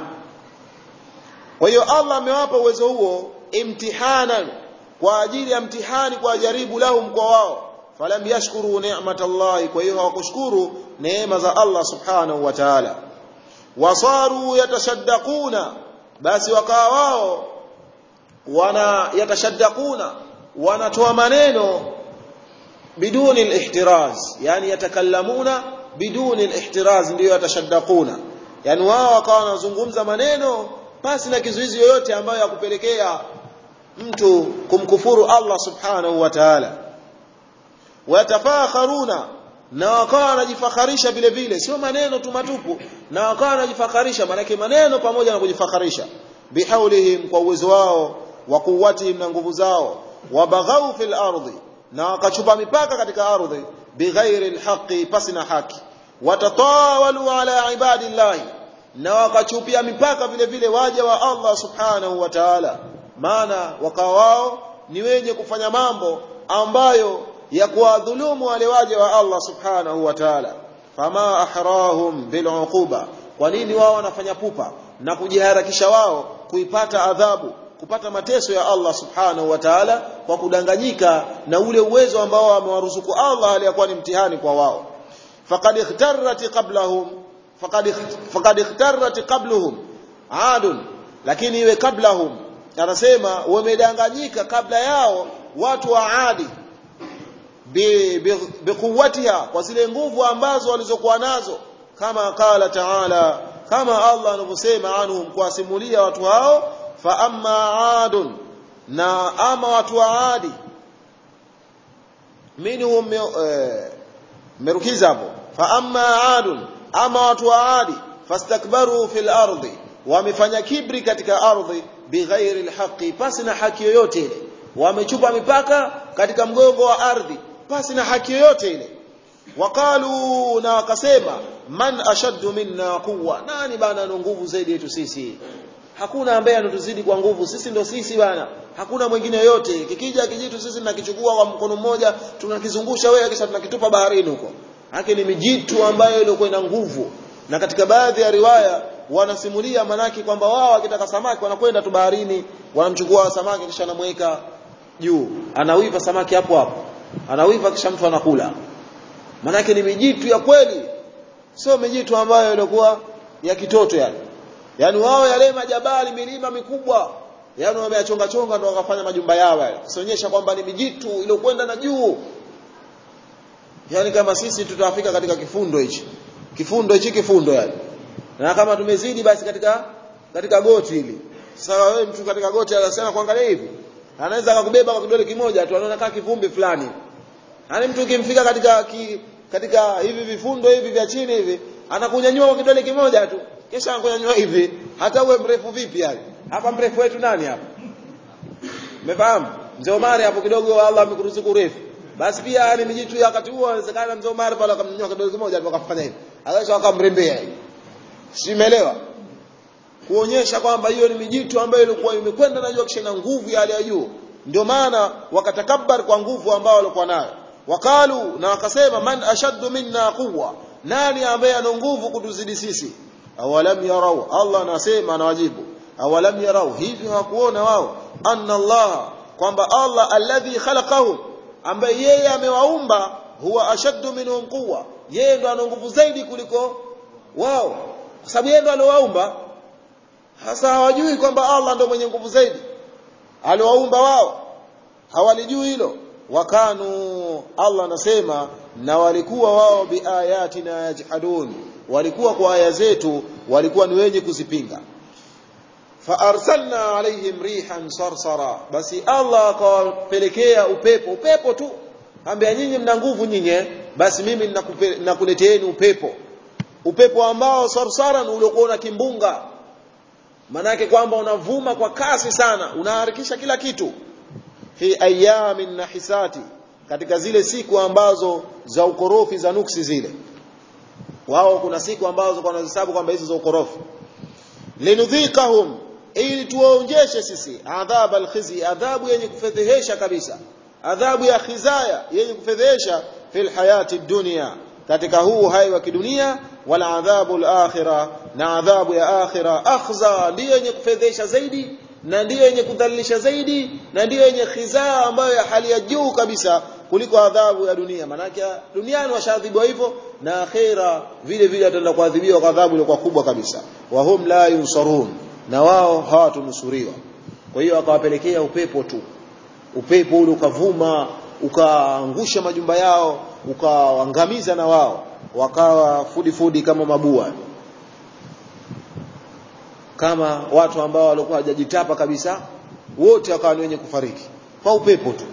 kwa hiyo Allah amewapa uwezo huo imtihanan kwa ajili ya mtihani kwa jaribu lahum kwa wao falam yashkuru ni'matallahi kwa hiyo hawakushukuru neema za Allah subhanahu wa ta'ala wasaru yatashaddaquna basi wakawa wao wana yatashaddaquna wanatoa maneno biduni al-ihtiraz yani yatakallamuna biduni al-ihtiraz ndio yatashaddaquna yani wao wakawa wanazungumza maneno pasi na kizuizi yoyote ambayo yakupelekea mtu kumkufuru Allah subhanahu wa ta'ala watafakharuna na wakawa wanajifakharisha vile vile sio maneno tu matupu na wakawa wanajifakharisha maanake maneno pamoja na kujifakharisha bihaulihim kwa uwezo wao wa kuwatihim na nguvu zao wabaghau fil ardi na wakachupa mipaka katika ardhi bighairi alhaqi pasina haki watatawalu ala ibadillahi na wakachupia mipaka vile vile waja wa Allah subhanahu wa ta'ala maana wakawa wao ni wenye kufanya mambo ambayo ya kuwadhulumu wale waja wa Allah subhanahu wa ta'ala fama ahrahum biluquba kwa nini wao wanafanya pupa na kujiharakisha wao kuipata adhabu kupata mateso ya Allah subhanahu wa ta'ala kwa kudanganyika na ule uwezo ambao amewaruzuku Allah aliyakuwa ni mtihani kwa wao faqad ikhtarrat qablahum faqad faqad ikhtarrat qabluhum adun lakini iwe qablahum anasema wamedanganyika kabla yao watu wa adi biquwwatiha kwa zile nguvu ambazo walizokuwa nazo kama qala ta'ala kama Allah anavyosema anhum kuwasimulia watu hao fa amma adun na ama watu wa adi minhum merukiza hapo fa amma adun ama watu wa adi fastakbaru fil ardi wamefanya kibri katika ardhi bighairi alhaqi pasi na haki yoyote ile wamechupa mipaka katika mgongo wa ardhi pasi na haki yoyote ile waqalu na wakasema man ashaddu minna quwwa nani bana ana nguvu zaidi yetu sisi hakuna ambaye anatuzidi kwa nguvu sisi ndo sisi bana hakuna mwingine yote kikija kijitu sisi tunakichukua kwa mkono mmoja tunakizungusha wewe kisha tunakitupa baharini huko haki ni mijitu ambayo ilikuwa ina nguvu na katika baadhi ya riwaya wanasimulia manaki kwamba wao wakitaka samaki wanakwenda tu baharini wanamchukua samaki kisha anamweka juu anawiva samaki hapo hapo anawiva kisha mtu anakula manake ni mijitu ya kweli sio mijitu ambayo ilikuwa ya kitoto yani yani wao yale majabali milima mikubwa yani wameyachonga chonga ndio wakafanya majumba yao yale kuonyesha kwamba ni mijitu iliyokwenda na juu yani kama sisi tutafika katika kifundo hichi kifundo hichi kifundo yani na kama tumezidi basi katika katika goti hili sasa wewe mtu katika goti anasema kuangalia hivi anaweza akakubeba kwa kidole kimoja tu anaona kama kivumbi fulani yani mtu ukimfika katika ki, katika hivi vifundo hivi vya chini hivi anakunyanyua kwa kidole kimoja tu kisha anakunyanyua hivi hata uwe mrefu vipi yani hapa mrefu wetu nani hapa umefahamu mzee Omari hapo kidogo Allah amekuruzuku urefu basi pia ni mijitu ya wakati huo inawezekana mzee Omari pale akamnyanyua kidole kimoja tu akafanya hivi akasha akamrembea hivi simeelewa kuonyesha kwamba hiyo ni mijitu ambayo ilikuwa imekwenda na jua kisha na nguvu ya hali ya juu ndio maana wakatakabbar kwa nguvu ambao walikuwa nayo wakalu na wakasema man ashaddu minna quwwa nani ambaye ana nguvu kutuzidi sisi awalam yarau Allah anasema anawajibu awalam yarau hivyo hakuona wao anna Allah kwamba Allah alladhi khalaqahum ambaye yeye amewaumba huwa ashaddu minhum quwwa yeye ndo ana nguvu zaidi kuliko wao kwa sababu yeye ndo aliowaumba hasa hawajui kwamba Allah ndo mwenye nguvu zaidi aliowaumba wao hawalijui hilo wakanu Allah anasema na walikuwa wao biayatina yajhadun walikuwa kwa aya zetu walikuwa ni wenye kuzipinga faarsalna alaihim rihan sarsara basi Allah akawapelekea upepo upepo tu ambia nyinyi mna nguvu nyinyi basi mimi ninakuleteeni upepo upepo ambao sarsaran uliokuwa na kimbunga manake kwamba unavuma kwa kasi sana unaharakisha kila kitu fi ayamin nahisati katika zile siku ambazo za ukorofi za nuksi zile wao kuna siku ambazo kwa wanahesabu kwamba hizo za ukorofi linudhikahum ili tuwaonjeshe sisi adhab alkhizi adhabu yenye kufedhehesha kabisa adhabu ya khizaya yenye kufedhehesha fil hayati dunya katika huu hai wa kidunia wala adhabu al-akhirah na adhabu ya akhira akhza ndiyo yenye kufedhesha zaidi na ndiyo yenye kudhalilisha zaidi na ndiyo yenye khizaa ambayo ya hali ya juu kabisa kuliko adhabu ya dunia manake duniani washadhibiwa hivyo na akhira vile vile wataenda kuadhibiwa kwa adhabu iliyokuwa kubwa kabisa wa hum la yunsarun na wao hawatunusuriwa kwa hiyo akawapelekea upepo tu upepo ule ukavuma ukaangusha majumba yao ukaangamiza na wao wakawa fudi fudi kama mabua kama watu ambao walikuwa hajajitapa kabisa wote wakawa ni wenye kufariki kwa upepo tu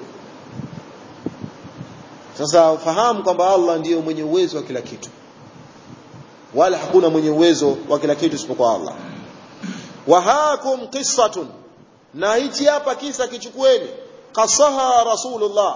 sasa ufahamu kwamba Allah ndiyo mwenye uwezo wa kila kitu wala hakuna mwenye uwezo wa kila kitu isipokuwa Allah wahakum qissatun na hichi hapa kisa kichukueni qasaha rasulullah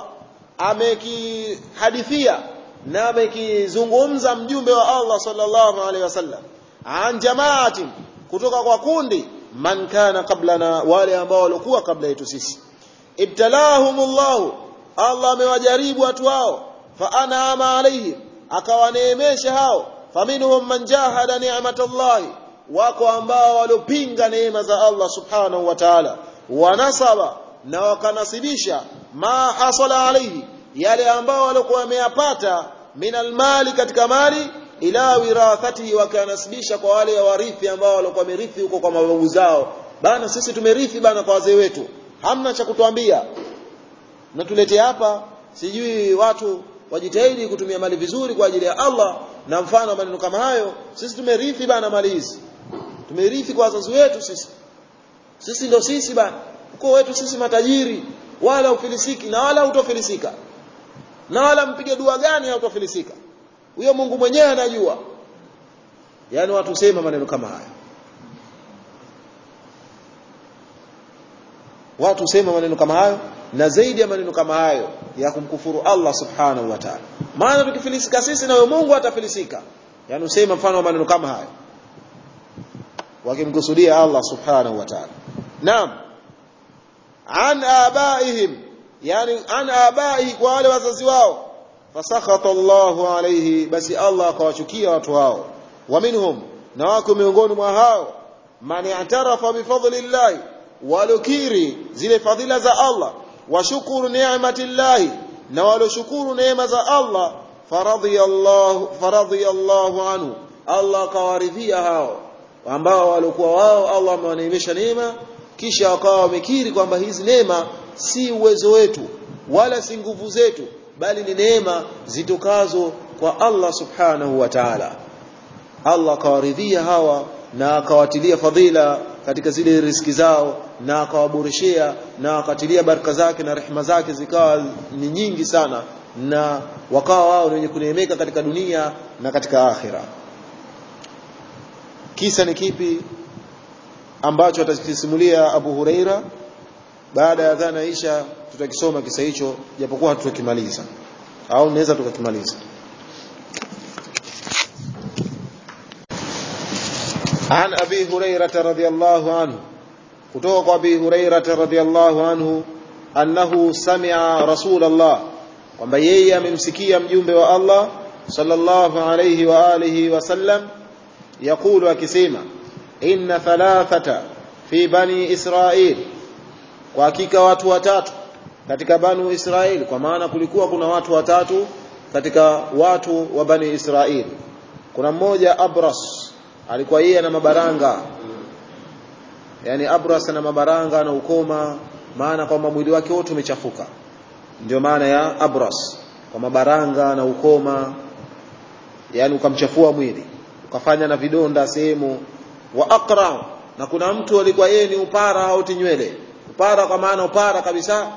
amekihadithia na amekizungumza mjumbe wa Allah sallallahu alaihi wasallam an jamaatin kutoka kwa kundi man kana qablana wale ambao walikuwa kabla yetu sisi ibtalahumullahu Allah amewajaribu watu hao fa an'ama alaihim akawaneemesha hao faminhum man jahada ni'matallahi wako ambao waliopinga neema za Allah subhanahu wa ta'ala wanasaba na wakanasibisha ma hasala alaihi yale ambao walikuwa wameyapata min almali katika mali ila wirathatihi wakanasibisha kwa wale warithi ambao walikuwa wamerithi huko kwa mababu zao bana sisi tumerithi bana kwa wazee wetu hamna cha kutuambia na tulete hapa sijui watu wajitahidi kutumia mali vizuri kwa ajili ya Allah na mfano maneno kama hayo sisi tumerithi bana mali hizi tumerithi kwa wazazi wetu sisi sisi ndo sisi bana uko wetu sisi matajiri wala ufilisiki na wala utofilisika na wala mpige dua gani hautofilisika huyo Mungu mwenyewe anajua yani watu sema maneno kama haya watu sema maneno kama hayo na zaidi ya maneno kama hayo ya kumkufuru Allah subhanahu wa ta'ala maana tukifilisika sisi na huyo Mungu atafilisika yani usema mfano wa maneno kama hayo wakimkusudia Allah subhanahu wa ta'ala naam an abaihim yani an abaihi kwa wale wazazi wao fasakhata Allahu alayhi basi Allah akawachukia watu hao wa minhum na wako miongoni mwa hao man i'tarafa bi fadlillahi walokiri zile fadhila za Allah washukuru ni'matillahi na waloshukuru neema za Allah faradhiyallahu faradhiyallahu anhu Allah akawaridhia hao ambao walikuwa wao Allah amewaneemesha neema kisha wakawa wamekiri kwamba hizi neema si uwezo wetu wala si nguvu zetu bali ni neema zitokazo kwa Allah subhanahu wa ta'ala Allah akawaridhia hawa na akawatilia fadhila katika zile riski zao na akawaboreshea na akatilia baraka zake na rehema zake zikawa ni nyingi sana na wakawa wao wenye kuneemeka katika dunia na katika akhira kisa ni kipi ambacho atakisimulia Abu Huraira baada ya adhana isha tutakisoma kisa hicho japokuwa hatutakimaliza au naweza tukakimaliza عن أبي هريرة رضي الله عنه كتوق أبي هريرة رضي الله عنه أنه سمع رسول الله kwamba yeye amemsikia mjumbe wa Allah sallallahu alayhi wa alihi wasallam yakulu akisema inna thalathata fi bani israil kwa hakika watu watatu katika banu israil kwa maana kulikuwa kuna watu watatu katika watu wa bani israil kuna mmoja abras alikuwa yeye ana mabaranga yani abras ana mabaranga na ukoma maana kwamba mwili wake wote umechafuka ndio maana ya abras kwa mabaranga na ukoma yani ukamchafua mwili ukafanya na vidonda sehemu wa aqra na kuna mtu alikuwa yeye ni upara au tinywele upara kwa maana upara kabisa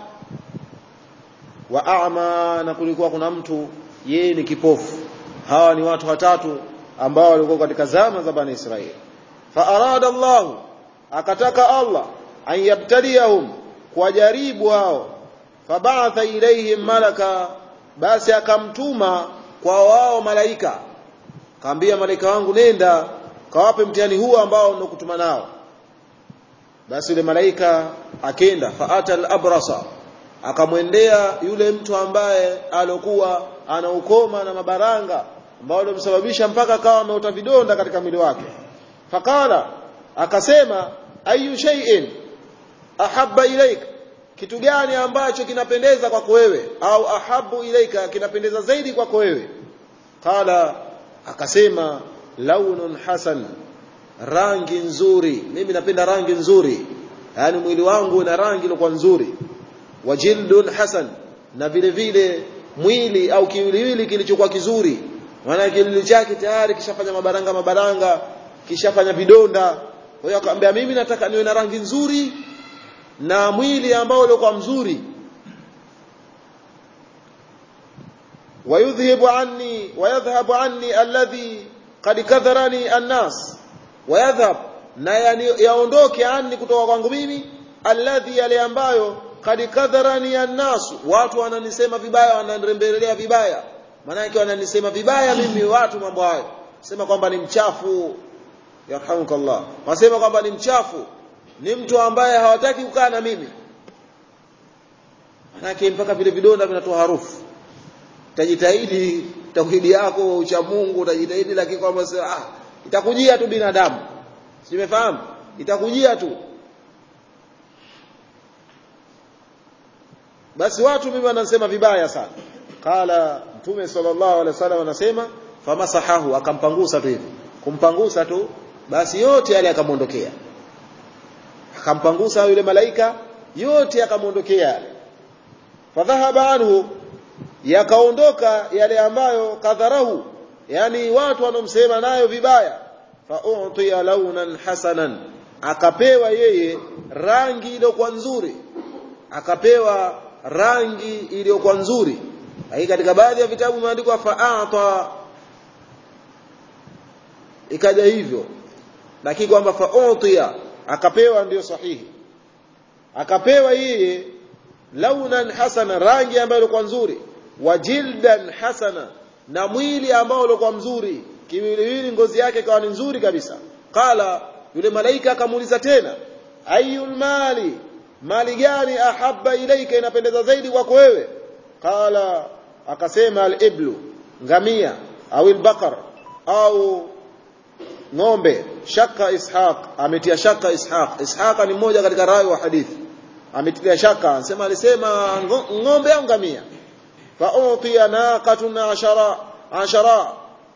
wa a'ma na kulikuwa kuna mtu yeye ni kipofu hawa ni watu watatu ambao walikuwa katika zama za bani Israeli fa arada Allah akataka Allah an yabtaliyahum kuwajaribu hao fabaatha ilaihim malaka basi akamtuma kwa wao malaika kaambia malaika wangu nenda kawape mtihani huu ambao ninokutuma nao basi yule malaika akenda faata al-abrasa akamwendea yule mtu ambaye alokuwa ana ukoma na mabaranga ambao alimsababisha mpaka akawa ameota vidonda katika mwili wake fakala akasema ayu shay'in ahabba ilaika kitu gani ambacho kinapendeza kwako wewe au ahabu ilaika kinapendeza zaidi kwako wewe qala akasema launun hasan rangi nzuri mimi napenda rangi nzuri yani mwili wangu una rangi iliyokuwa nzuri wajildun hasan na vile vile mwili au kiwiliwili kilichokuwa kizuri maana kiwiliwili chake tayari kishafanya mabaranga mabaranga kishafanya vidonda kwa hiyo akamwambia mimi nataka niwe na rangi nzuri na mwili ambao ulikuwa mzuri ويذهب عني ويذهب عني الذي قد كثرني الناس ويذهب na yaondoke anni kutoka kwangu mimi alladhi yale ambayo kad kadharani annas watu wananisema vibaya wananirembelea vibaya maana yake wananisema vibaya mimi watu mambo hayo sema kwamba ni mchafu yarhamukallah wasema kwamba ni mchafu ni mtu ambaye hawataki kukaa na mimi manake mpaka vile vidonda vinatoa harufu utajitahidi tauhidi yako ucha Mungu utajitahidi lakini kwamba ah itakujia tu binadamu simefahamu itakujia tu basi watu mimi wanasema vibaya sana qala mtume sallallahu alaihi wasallam anasema famasahahu akampangusa tu hivi kumpangusa tu basi yote yale akamwondokea akampangusa yule malaika yote akamwondokea fadhahaba anhu yakaondoka yale ambayo kadharahu yani watu wanomsema nayo vibaya fa utiya launan hasanan akapewa yeye rangi iliyokuwa nzuri akapewa rangi iliyokuwa nzuri lakini katika baadhi ya vitabu imeandikwa fa'ata ikaja hivyo lakini kwamba fa'utiya akapewa ndiyo sahihi akapewa yeye launan hasana rangi ambayo ilikuwa nzuri wa jildan hasana na mwili ambao ulikuwa mzuri kiwiliwili ngozi yake ikawa ni nzuri kabisa qala yule malaika akamuuliza tena ayul mali mali gani ahabba ilaika inapendeza zaidi kwako wewe qala akasema al-iblu ngamia au al-baqar au ng'ombe shaka ishaq ametia shaka ishaq ishaq ni mmoja katika rawi wa hadithi ametia shaka anasema alisema ng'ombe au ngamia fa utiya naqatun ashara ashara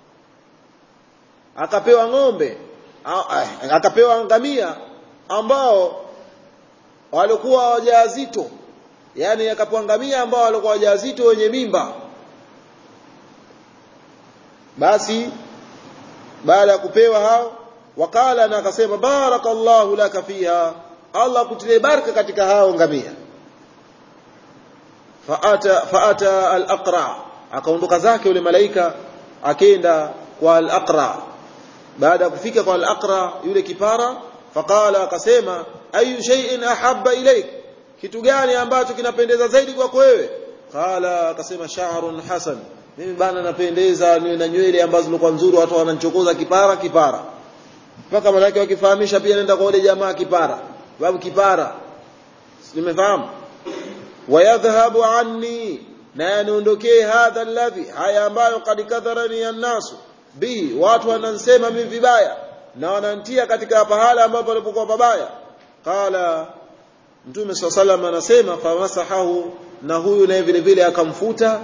akapewa ng'ombe akapewa ngamia ambao walikuwa wajawazito yani akapewa ngamia ambao walikuwa wajawazito wenye mimba basi baada ya kupewa hao wakala na akasema barakallahu laka fiha Allah kutilie baraka katika hao ngamia faata faata al-aqra akaondoka zake yule malaika akenda kwa al-aqra baada ya kufika kwa al-aqra yule kipara faqala akasema ayu shay'in ahabba ilayk kitu gani ambacho kinapendeza zaidi kwako wewe qala akasema sha'run hasan mimi bana napendeza niwe na nywele ambazo zilikuwa nzuri watu wananichokoza kipara kipara mpaka malaki wakifahamisha pia nenda kwa yule jamaa kipara babu kipara nimefahamu wayadhhabu anni na yaniondokee hadha alladhi haya ambayo kad kadharani annasu bihi watu wanansema mimi vibaya na wanantia katika pahala ambapo palipokuwa pabaya qala mtume swalla sallam anasema famasahahu na huyu naye vile vile akamfuta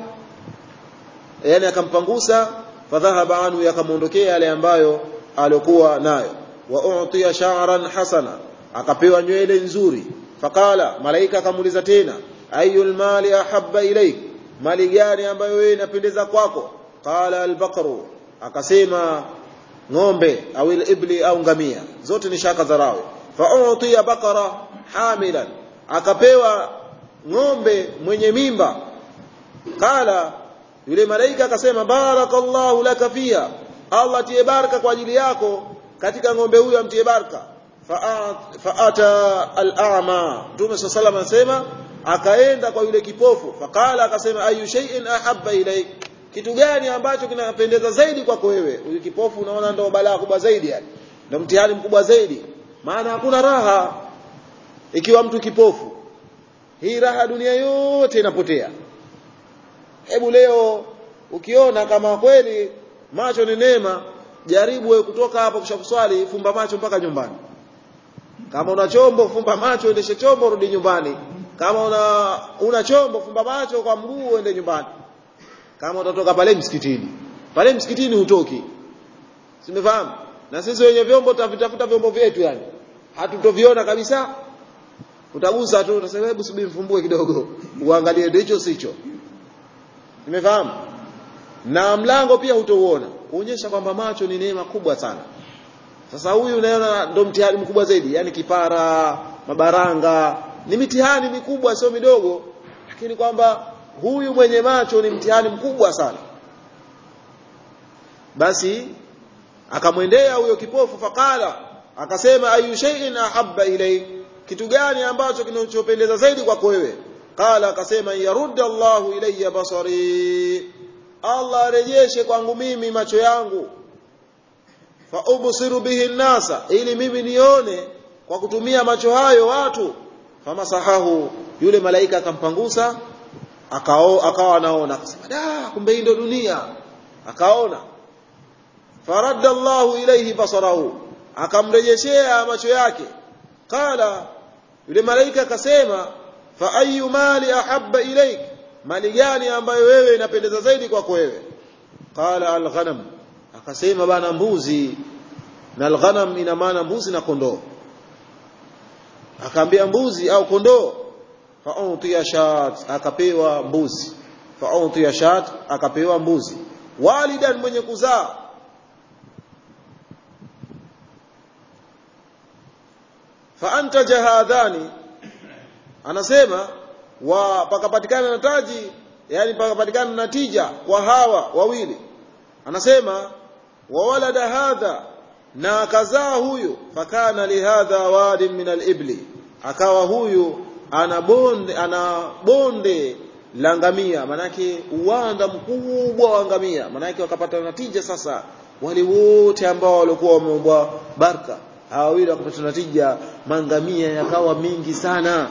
yani akampangusa fadhahaba anhu yakamwondokea yale ambayo alikuwa nayo wa utiya sha'ran hasana akapewa nywele nzuri faqala malaika akamuuliza tena ayul mali ahabba ilaik mali gani ambayo wewe inapendeza kwako qala albaqaru akasema ng'ombe au ibli au ngamia zote ni shaka za rawi fa utiya baqara hamilan akapewa ng'ombe mwenye mimba qala yule malaika akasema barakallahu laka fiha Allah tie baraka kwa ajili yako katika ng'ombe huyo amtie baraka faata al-a'ma Mtume sallallahu anasema akaenda kwa yule kipofu faqala akasema ayu shay'in ahabba ilayk kitu gani ambacho kinapendeza zaidi kwako wewe huyu kipofu unaona ndio balaa kubwa zaidi yani ndio mtihani mkubwa zaidi maana hakuna raha ikiwa mtu kipofu hii raha dunia yote inapotea hebu leo ukiona kama kweli macho ni neema jaribu wewe kutoka hapo kisha kuswali fumba macho mpaka nyumbani kama una chombo fumba macho endeshe chombo rudi nyumbani kama una una chombo fumba macho kwa mguu uende nyumbani kama utatoka pale msikitini pale msikitini hutoki simefahamu na sisi wenye vyombo tutavitafuta vyombo vyetu yani hatutoviona kabisa utagusa tu utasema hebu subiri mfumbue kidogo uangalie ndicho sicho nimefahamu na mlango pia hutouona kuonyesha kwamba macho ni neema kubwa sana sasa huyu unaona ndo mtihani mkubwa zaidi yani kipara mabaranga ni mitihani mikubwa sio midogo lakini kwamba huyu mwenye macho ni mtihani mkubwa sana basi akamwendea huyo kipofu fakala akasema ayu shay'in ahabba ilay kitu gani ambacho kinachopendeza zaidi kwako wewe qala akasema yarudda Allahu ilayya basari Allah arejeshe kwangu mimi macho yangu fa ubsiru bihi nnasa ili mimi nione kwa kutumia macho hayo watu famasahahu yule malaika akampangusa akao akawa anaona akasema da kumbe hii ndio dunia akaona faradda Allahu ilayhi basarahu akamrejeshea macho yake qala yule malaika akasema fa ayu mali ahabba ilaik mali gani ambayo wewe inapendeza zaidi kwako wewe qala alghanam akasema bana mbuzi na alghanam ina maana mbuzi na kondoo akaambia mbuzi au kondoo fa utiya shat akapewa mbuzi fa utiya shat akapewa mbuzi walidan mwenye kuzaa fa antaja hadhani anasema wa pakapatikana na taji yani pakapatikana na tija kwa hawa wawili anasema wa walada hadha na akazaa huyu fakana lihadha wadin min alibli akawa huyu ana bonde ana bonde la ngamia manake uwanda mkubwa wa ngamia manake wakapata natija sasa wale wote ambao walikuwa wameumbwa baraka hawa wawili wakapata natija mangamia yakawa mingi sana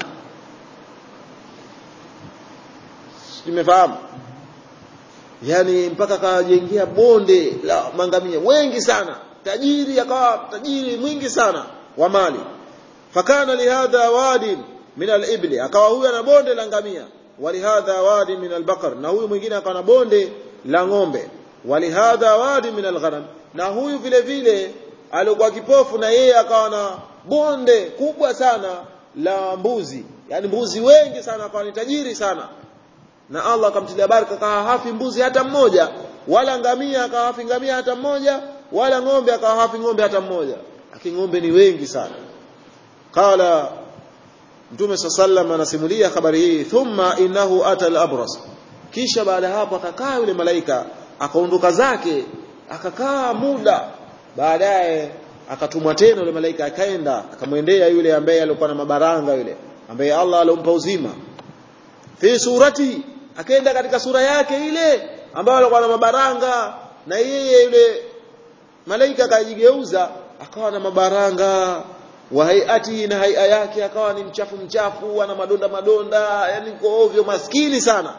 tumefahamu yani mpaka kawajengea bonde la mangamia wengi sana tajiri akawa tajiri mwingi sana wa mali fakana lihadha wadin min alibli akawa huyu ana bonde la ngamia walihadha wadin min albaqar na huyu mwingine akawa na bonde la ng'ombe walihadha wadin min alghanam na huyu vile vile alikuwa kipofu na yeye akawa na bonde kubwa sana la mbuzi yani mbuzi wengi sana akawa ni tajiri sana na Allah akamtilia baraka akawa hafi mbuzi hata mmoja wala ngamia akawa hafi ngamia hata mmoja wala ng'ombe akawa hafi ng'ombe hata mmoja lakini ng'ombe ni wengi sana qala mtume sallam anasimulia habari hii thumma innahu ata al-abras kisha baada hapo akakaa yule malaika akaondoka zake akakaa muda baadaye akatumwa tena yule malaika akaenda akamwendea yule ambaye alikuwa na mabaranga yule ambaye Allah alompa uzima fi surati akaenda katika sura yake ile ambayo alikuwa na mabaranga na yeye yule malaika akajigeuza akawa na mabaranga wa hayati na haia yake akawa ni mchafu mchafu ana madonda madonda yani kwa ovyo maskini sana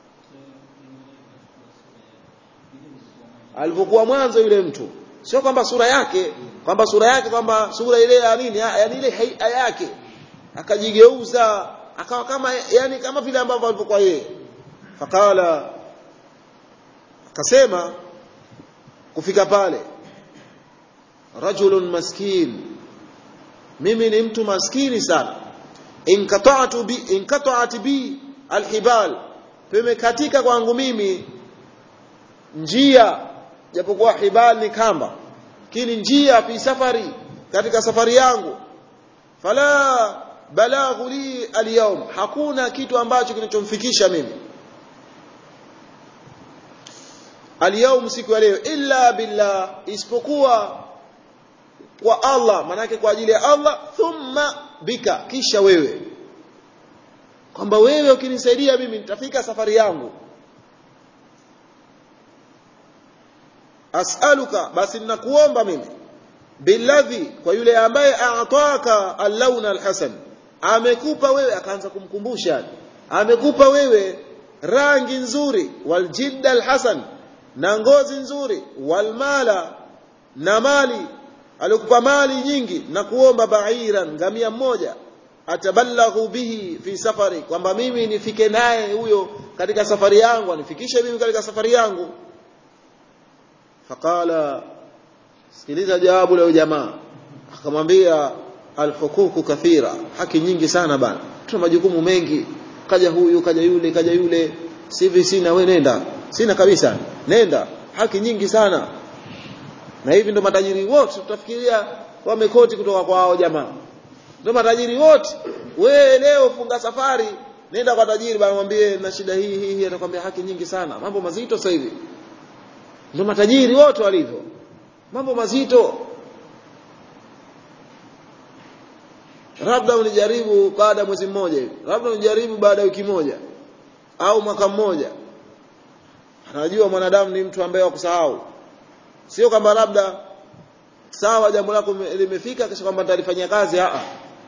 alivyokuwa mwanzo yule mtu sio kwamba sura yake kwamba sura yake kwamba sura ile ya nini yani ile haia yake akajigeuza akawa kama yani kama vile ambavyo alivyokuwa yeye fakala akasema kufika pale rajulun maskin mimi ni mtu maskini sana inkata'tu bi inkata'at bi alhibal pemekatika kwangu mimi njia japokuwa hibal ni kamba kini njia fi safari katika safari yangu fala balaghu li alyawm hakuna kitu ambacho kinachomfikisha mimi alyawm siku ya leo illa billah isipokuwa kwa Allah manake kwa ajili ya Allah thumma bika kisha wewe kwamba wewe ukinisaidia mimi nitafika safari yangu as'aluka basi ninakuomba mimi billadhi kwa yule ambaye aataka al-launa al-hasan amekupa wewe akaanza kumkumbusha amekupa wewe rangi nzuri waljidda al-hasan na ngozi nzuri walmala na mali alikupa mali nyingi na kuomba ba'iran ngamia mmoja atabalaghu bihi fi safari kwamba mimi nifike naye huyo katika safari yangu anifikishe mimi katika safari yangu faqala sikiliza jawabu la jamaa akamwambia alhukuku kathira haki nyingi sana bana tuna majukumu mengi kaja huyu kaja yule kaja yule sivi sina we nenda sina kabisa nenda haki nyingi sana na hivi ndo matajiri wote tutafikiria wamekoti kutoka kwa hao jamaa ndo matajiri wote we leo funga safari nenda kwa tajiri bana mwambie na shida hii hii hii atakwambia haki nyingi sana mambo mazito sasa hivi ndo matajiri wote walivyo mambo mazito labda unijaribu baada ya mwezi mmoja hivi labda unijaribu baada ya wiki moja au mwaka mmoja anajua mwanadamu ni mtu ambaye wakusahau sio kwamba labda sawa jambo lako limefika kisha kwamba nitalifanyia kazi a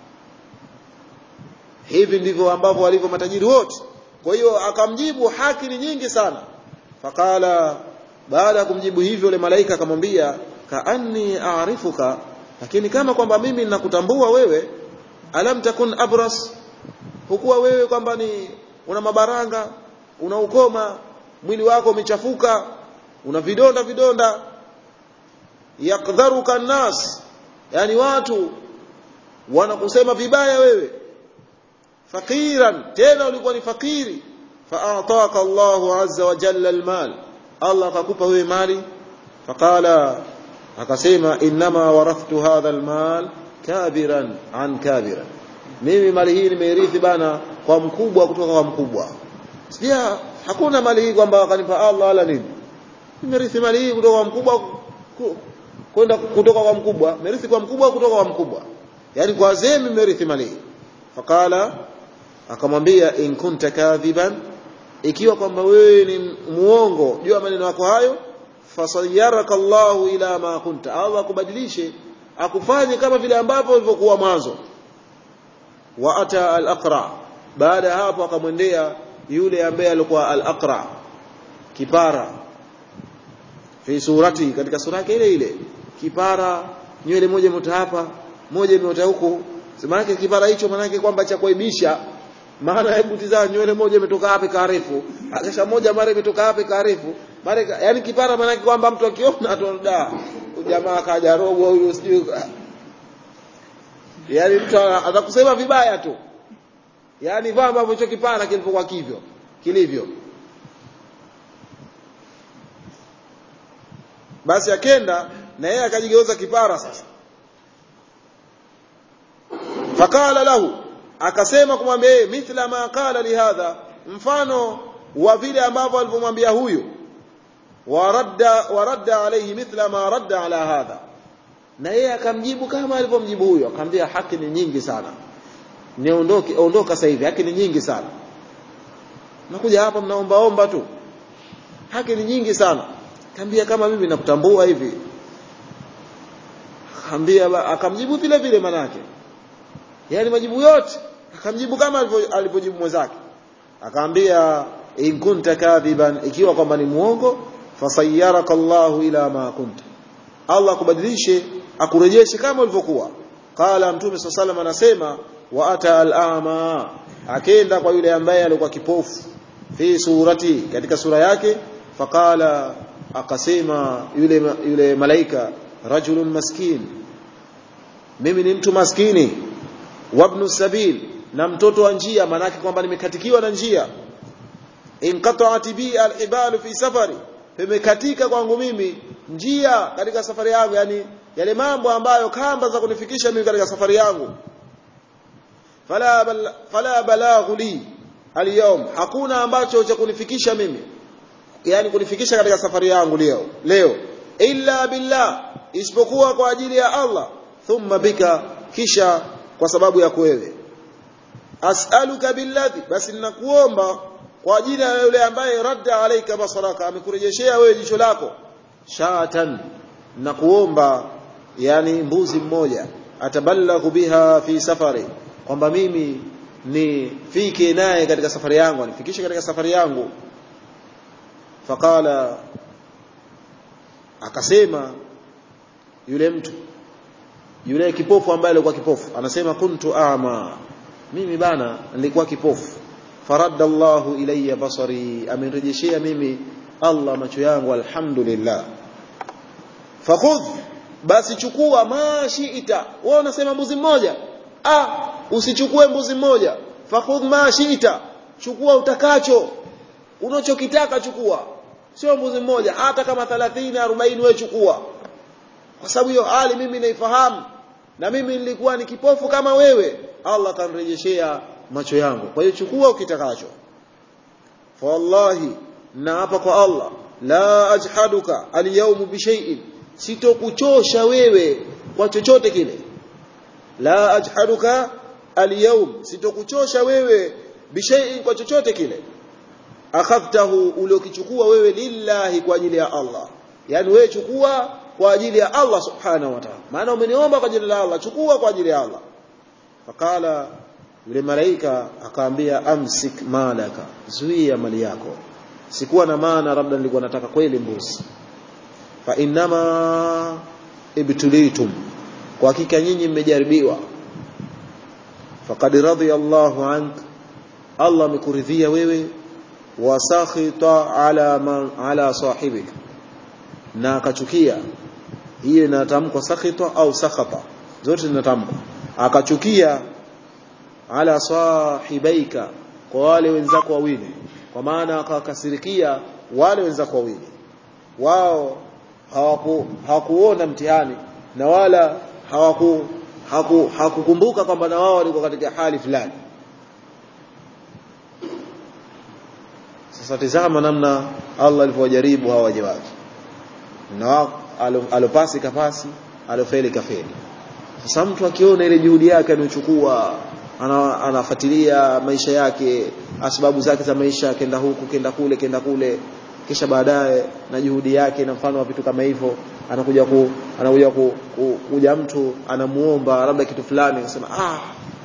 hivi ndivyo ambavyo walivyo matajiri wote kwa hiyo akamjibu haki ni nyingi sana faqala baada ya kumjibu hivyo yule malaika akamwambia kaanni aarifuka lakini kama kwamba mimi ninakutambua wewe alam takun abras hukuwa wewe kwamba ni una mabaranga una ukoma mwili wako umechafuka una vidonda vidonda yakdharuka nas yani watu wanakusema vibaya wewe fakiran tena ulikuwa ni fakiri faataka Allahu azza wa jalla almal Allah akakupa wewe mali faqala akasema inma warathtu hadha almal kabiran an kabiran mimi mali hii nimeirithi bana kwa mkubwa kutoka kwa mkubwa sija hakuna mali hii kwamba akanipa Allah wala nini nimerithi mali hii kutoka kwa mkubwa kwenda kutoka kwa mkubwa nimerithi kwa mkubwa kutoka kwa mkubwa yani kwa wazee nimerithi mali hii faqala akamwambia in kunta kadhiban ikiwa kwamba wewe ni muongo jua maneno yako hayo fasayyaraka Allahu ila ma kunta Allah akubadilishe akufanye kama vile ambavyo ulivyokuwa mwanzo wa ata al-aqra baada hapo akamwendea yule ambaye alikuwa al-aqra kipara fi surati katika sura yake ile ile kipara nywele moja imeota hapa moja imeota huku maana kipara hicho maana kwamba cha kuaibisha maana hebu tizama nywele moja imetoka hapa karefu akisha moja mara imetoka hapa karefu mara yani kipara maana kwamba mtu akiona atonda jamaa kaja robo huyo sijui yani mtu atakusema vibaya tu yani vaa ambavyo hicho kipara kilipokuwa kivyo kilivyo basi akenda na yeye akajigeuza kipara sasa fakala lahu akasema kumwambia yeye mithla ma qala lihadha mfano wa vile ambavyo alivyomwambia huyu waradda waradda alayhi mithla ma radda ala hadha na yeye akamjibu kama alivyomjibu huyo akamwambia haki ni nyingi sana niondoke ondoka sasa hivi haki ni nyingi sana nakuja hapa mnaomba omba tu haki ni nyingi sana kaambia kama mimi nakutambua hivi akamwambia akamjibu vile vile manake yani majibu yote akamjibu kama alivyojibu mwenzake akamwambia in kunta kadhiban ikiwa kwamba ni muongo fasayyaraka Allahu ila ma kunta Allah akubadilishe akurejeshe kama ulivyokuwa qala mtume sallallahu anasema wa ata al-a'ma akenda kwa yule ambaye alikuwa kipofu fi surati katika sura yake faqala akasema yule yule malaika rajulun maskin mimi ni mtu maskini wabnu sabil na mtoto wa njia manake kwamba nimekatikiwa na njia inqata'at bi al-ibal fi safari pimekatika kwangu mimi njia katika safari yangu yani yale mambo ambayo kamba za kunifikisha mimi katika safari yangu fala bal, fala balaghu li al hakuna ambacho cha kunifikisha mimi yani kunifikisha katika safari yangu leo leo illa billah isipokuwa kwa ajili ya Allah thumma bika kisha kwa sababu ya wewe as'aluka billadhi basi ninakuomba kwa ajili ya yule ambaye radda alayka basaraka amekurejeshea wewe jicho lako shatan nakuomba yani mbuzi mmoja atabalaghu biha fi safari kwamba mimi nifike naye katika safari yangu nifikishe katika safari yangu faqala akasema yule mtu yule kipofu ambaye alikuwa kipofu anasema kuntu ama mimi bana nilikuwa kipofu faradda Allahu ilayya basari amenirejeshea mimi Allah macho yangu alhamdulillah fakhudh basi chukua ma shiita wewe unasema mbuzi mmoja ah usichukue mbuzi mmoja fakhudh ma shiita chukua utakacho unachokitaka chukua sio mbuzi mmoja hata kama 30 40 wewe chukua kwa sababu hiyo hali mimi naifahamu na mimi nilikuwa ni kipofu kama wewe Allah atanirejeshea macho yangu kwa hiyo chukua ukitakacho fa wallahi na hapa kwa Allah la ajhaduka alyawm bi shay'in sitokuchosha wewe kwa chochote kile la ajhaduka alyawm sitokuchosha wewe bi shay'in kwa chochote kile akhadhtahu uliokichukua wewe lillahi kwa ajili ya Allah yani wewe chukua kwa ajili ya Allah subhanahu wa ta'ala maana umeniomba kwa jina la Allah chukua kwa ajili ya Allah fakala yule malaika akaambia amsik malaka zuia mali yako sikuwa na maana labda nilikuwa nataka kweli mbuzi fa innama ibtulitum kwa hakika nyinyi mmejaribiwa faqad radhiya Allahu ank Allah amekuridhia wewe wa sakhita ala man ala sahibik na akachukia hiyo inatamkwa sakhita au sakhata zote zinatamkwa akachukia ala sahibaika kwa wale wenzako wawili kwa maana akakasirikia wale wenzako wawili wao hawaku hawakuona mtihani na wala hawaku haku, hakukumbuka kwamba na wao walikuwa katika hali fulani sasa tizama namna Allah alivyowajaribu hawa waja wake na alopasi kapasi alofeli kafeli sasa mtu akiona ile juhudi yake anayochukua ana, anafuatilia maisha yake sababu zake za maisha kenda huku kenda kule kenda kule kisha baadaye na juhudi yake na mfano wa vitu kama hivyo anakuja ku anakuja ku, ku, kuja mtu anamuomba labda kitu fulani anasema ah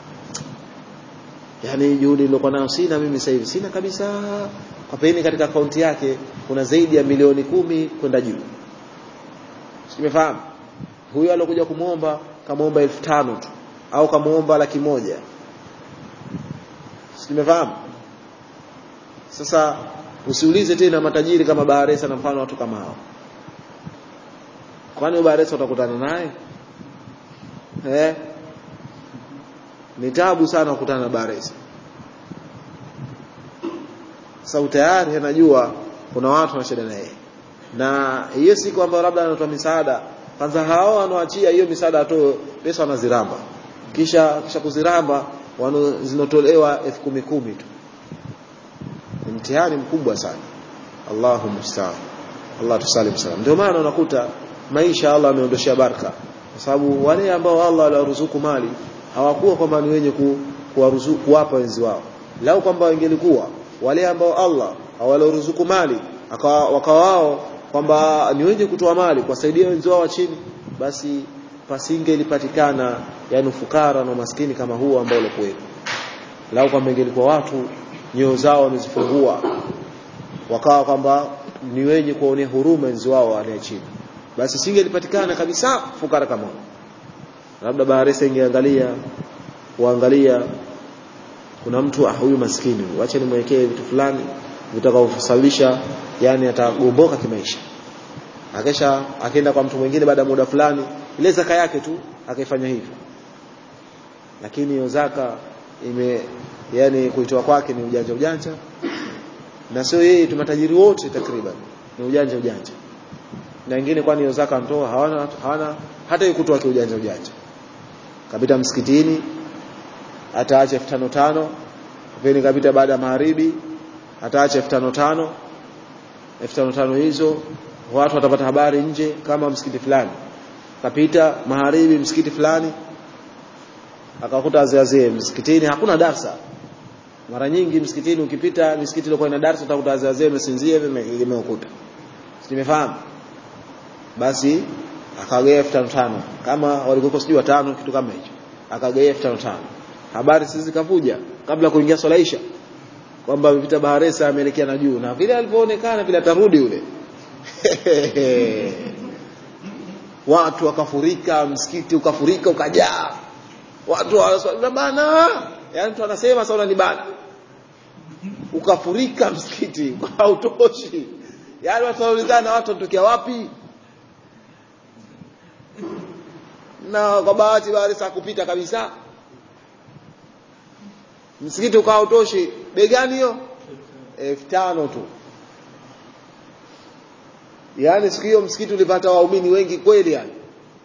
yani juhudi nilikuwa nayo sina mimi sasa hivi sina kabisa kwa peni katika akaunti yake kuna zaidi ya milioni kumi kwenda juu simefahamu huyo alokuja kumuomba kamuomba elfu tano tu au kamuomba laki moja simefahamu sasa usiulize tena matajiri kama Baharesa na mfano watu kama hao kwani Baharesa utakutana naye eh ni tabu sana kukutana na Baharesa sasa tayari anajua kuna watu na shida naye na hiyo si kwamba labda anatoa misaada kwanza hao wanaoachia hiyo misaada atoe pesa wanaziramba kisha kisha kuziramba zinatolewa elfu kumi kumi tu ni mtihani mkubwa sana Allahu musta'an Allah tusalim salam ndio maana unakuta maisha Allah ameondoshia baraka kwa sababu wale ambao Allah aliwaruzuku mali hawakuwa kwamba ni wenye ku, kuwaruzuku kuwapa wenzi wao lau kwamba wangelikuwa wale ambao Allah hawaloruzuku mali wakawao kwamba ni wenye kutoa mali kuwasaidia wenzi wao wa chini basi pasingelipatikana yani fukara na maskini kama huo ambao ulikuwepo lau kwamba ingelikuwa watu nyoyo zao wamezifungua wakawa kwamba ni wenye kuonea huruma wenzi wao wale chini basi singelipatikana kabisa fukara kama huo labda Baharesa ingeangalia kuangalia kuna mtu ah huyu maskini huyu acha nimwekee vitu fulani vitakavyosababisha yani atagomboka kimaisha akesha akaenda kwa mtu mwingine baada ya muda fulani ile zaka yake tu akaifanya hivyo lakini hiyo zaka ime yani kuitoa kwake ni ujanja ujanja na sio yeye tu matajiri wote takriban ni ujanja ujanja na wengine kwani hiyo zaka mtoa hawana hawana hata hiyo kutoa kiujanja ujanja kapita msikitini ataacha 5500 vile kapita baada ya magharibi ataacha 5500 5500 hizo watu watapata habari nje kama msikiti fulani kapita magharibi msikiti fulani akakuta wazee msikitini hakuna darsa mara nyingi msikitini ukipita misikiti iliyokuwa ina darsa utakuta wazee wamesinzia vimeukuta nimefahamu basi akagaia 5500 kama walikuwa sijui watano kitu kama hicho akagaia 5500 habari sisi zikavuja kabla kuingia swala isha kwamba amepita Baharesa ameelekea na juu na vile alivyoonekana vile atarudi yule watu wakafurika msikiti ukafurika ukajaa watu wanaswali bana yani mtu anasema sasa ni bana ukafurika msikiti hautoshi yani watu wanaulizana watu wanatokea wapi na kwa bahati Baharesa kupita kabisa msikiti ukawa utoshi bei gani hiyo elfu tano tu yaani siku hiyo msikiti ulipata waumini wengi kweli yani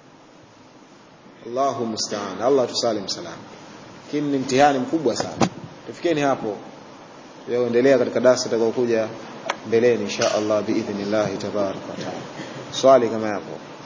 Allahu musta'an Allah tusalim salam lakini ni mtihani mkubwa sana tufikeni hapo yaendelea katika darasa itakayokuja mbeleni insha Allah biidhnillah tabarak wa taala swali kama yapo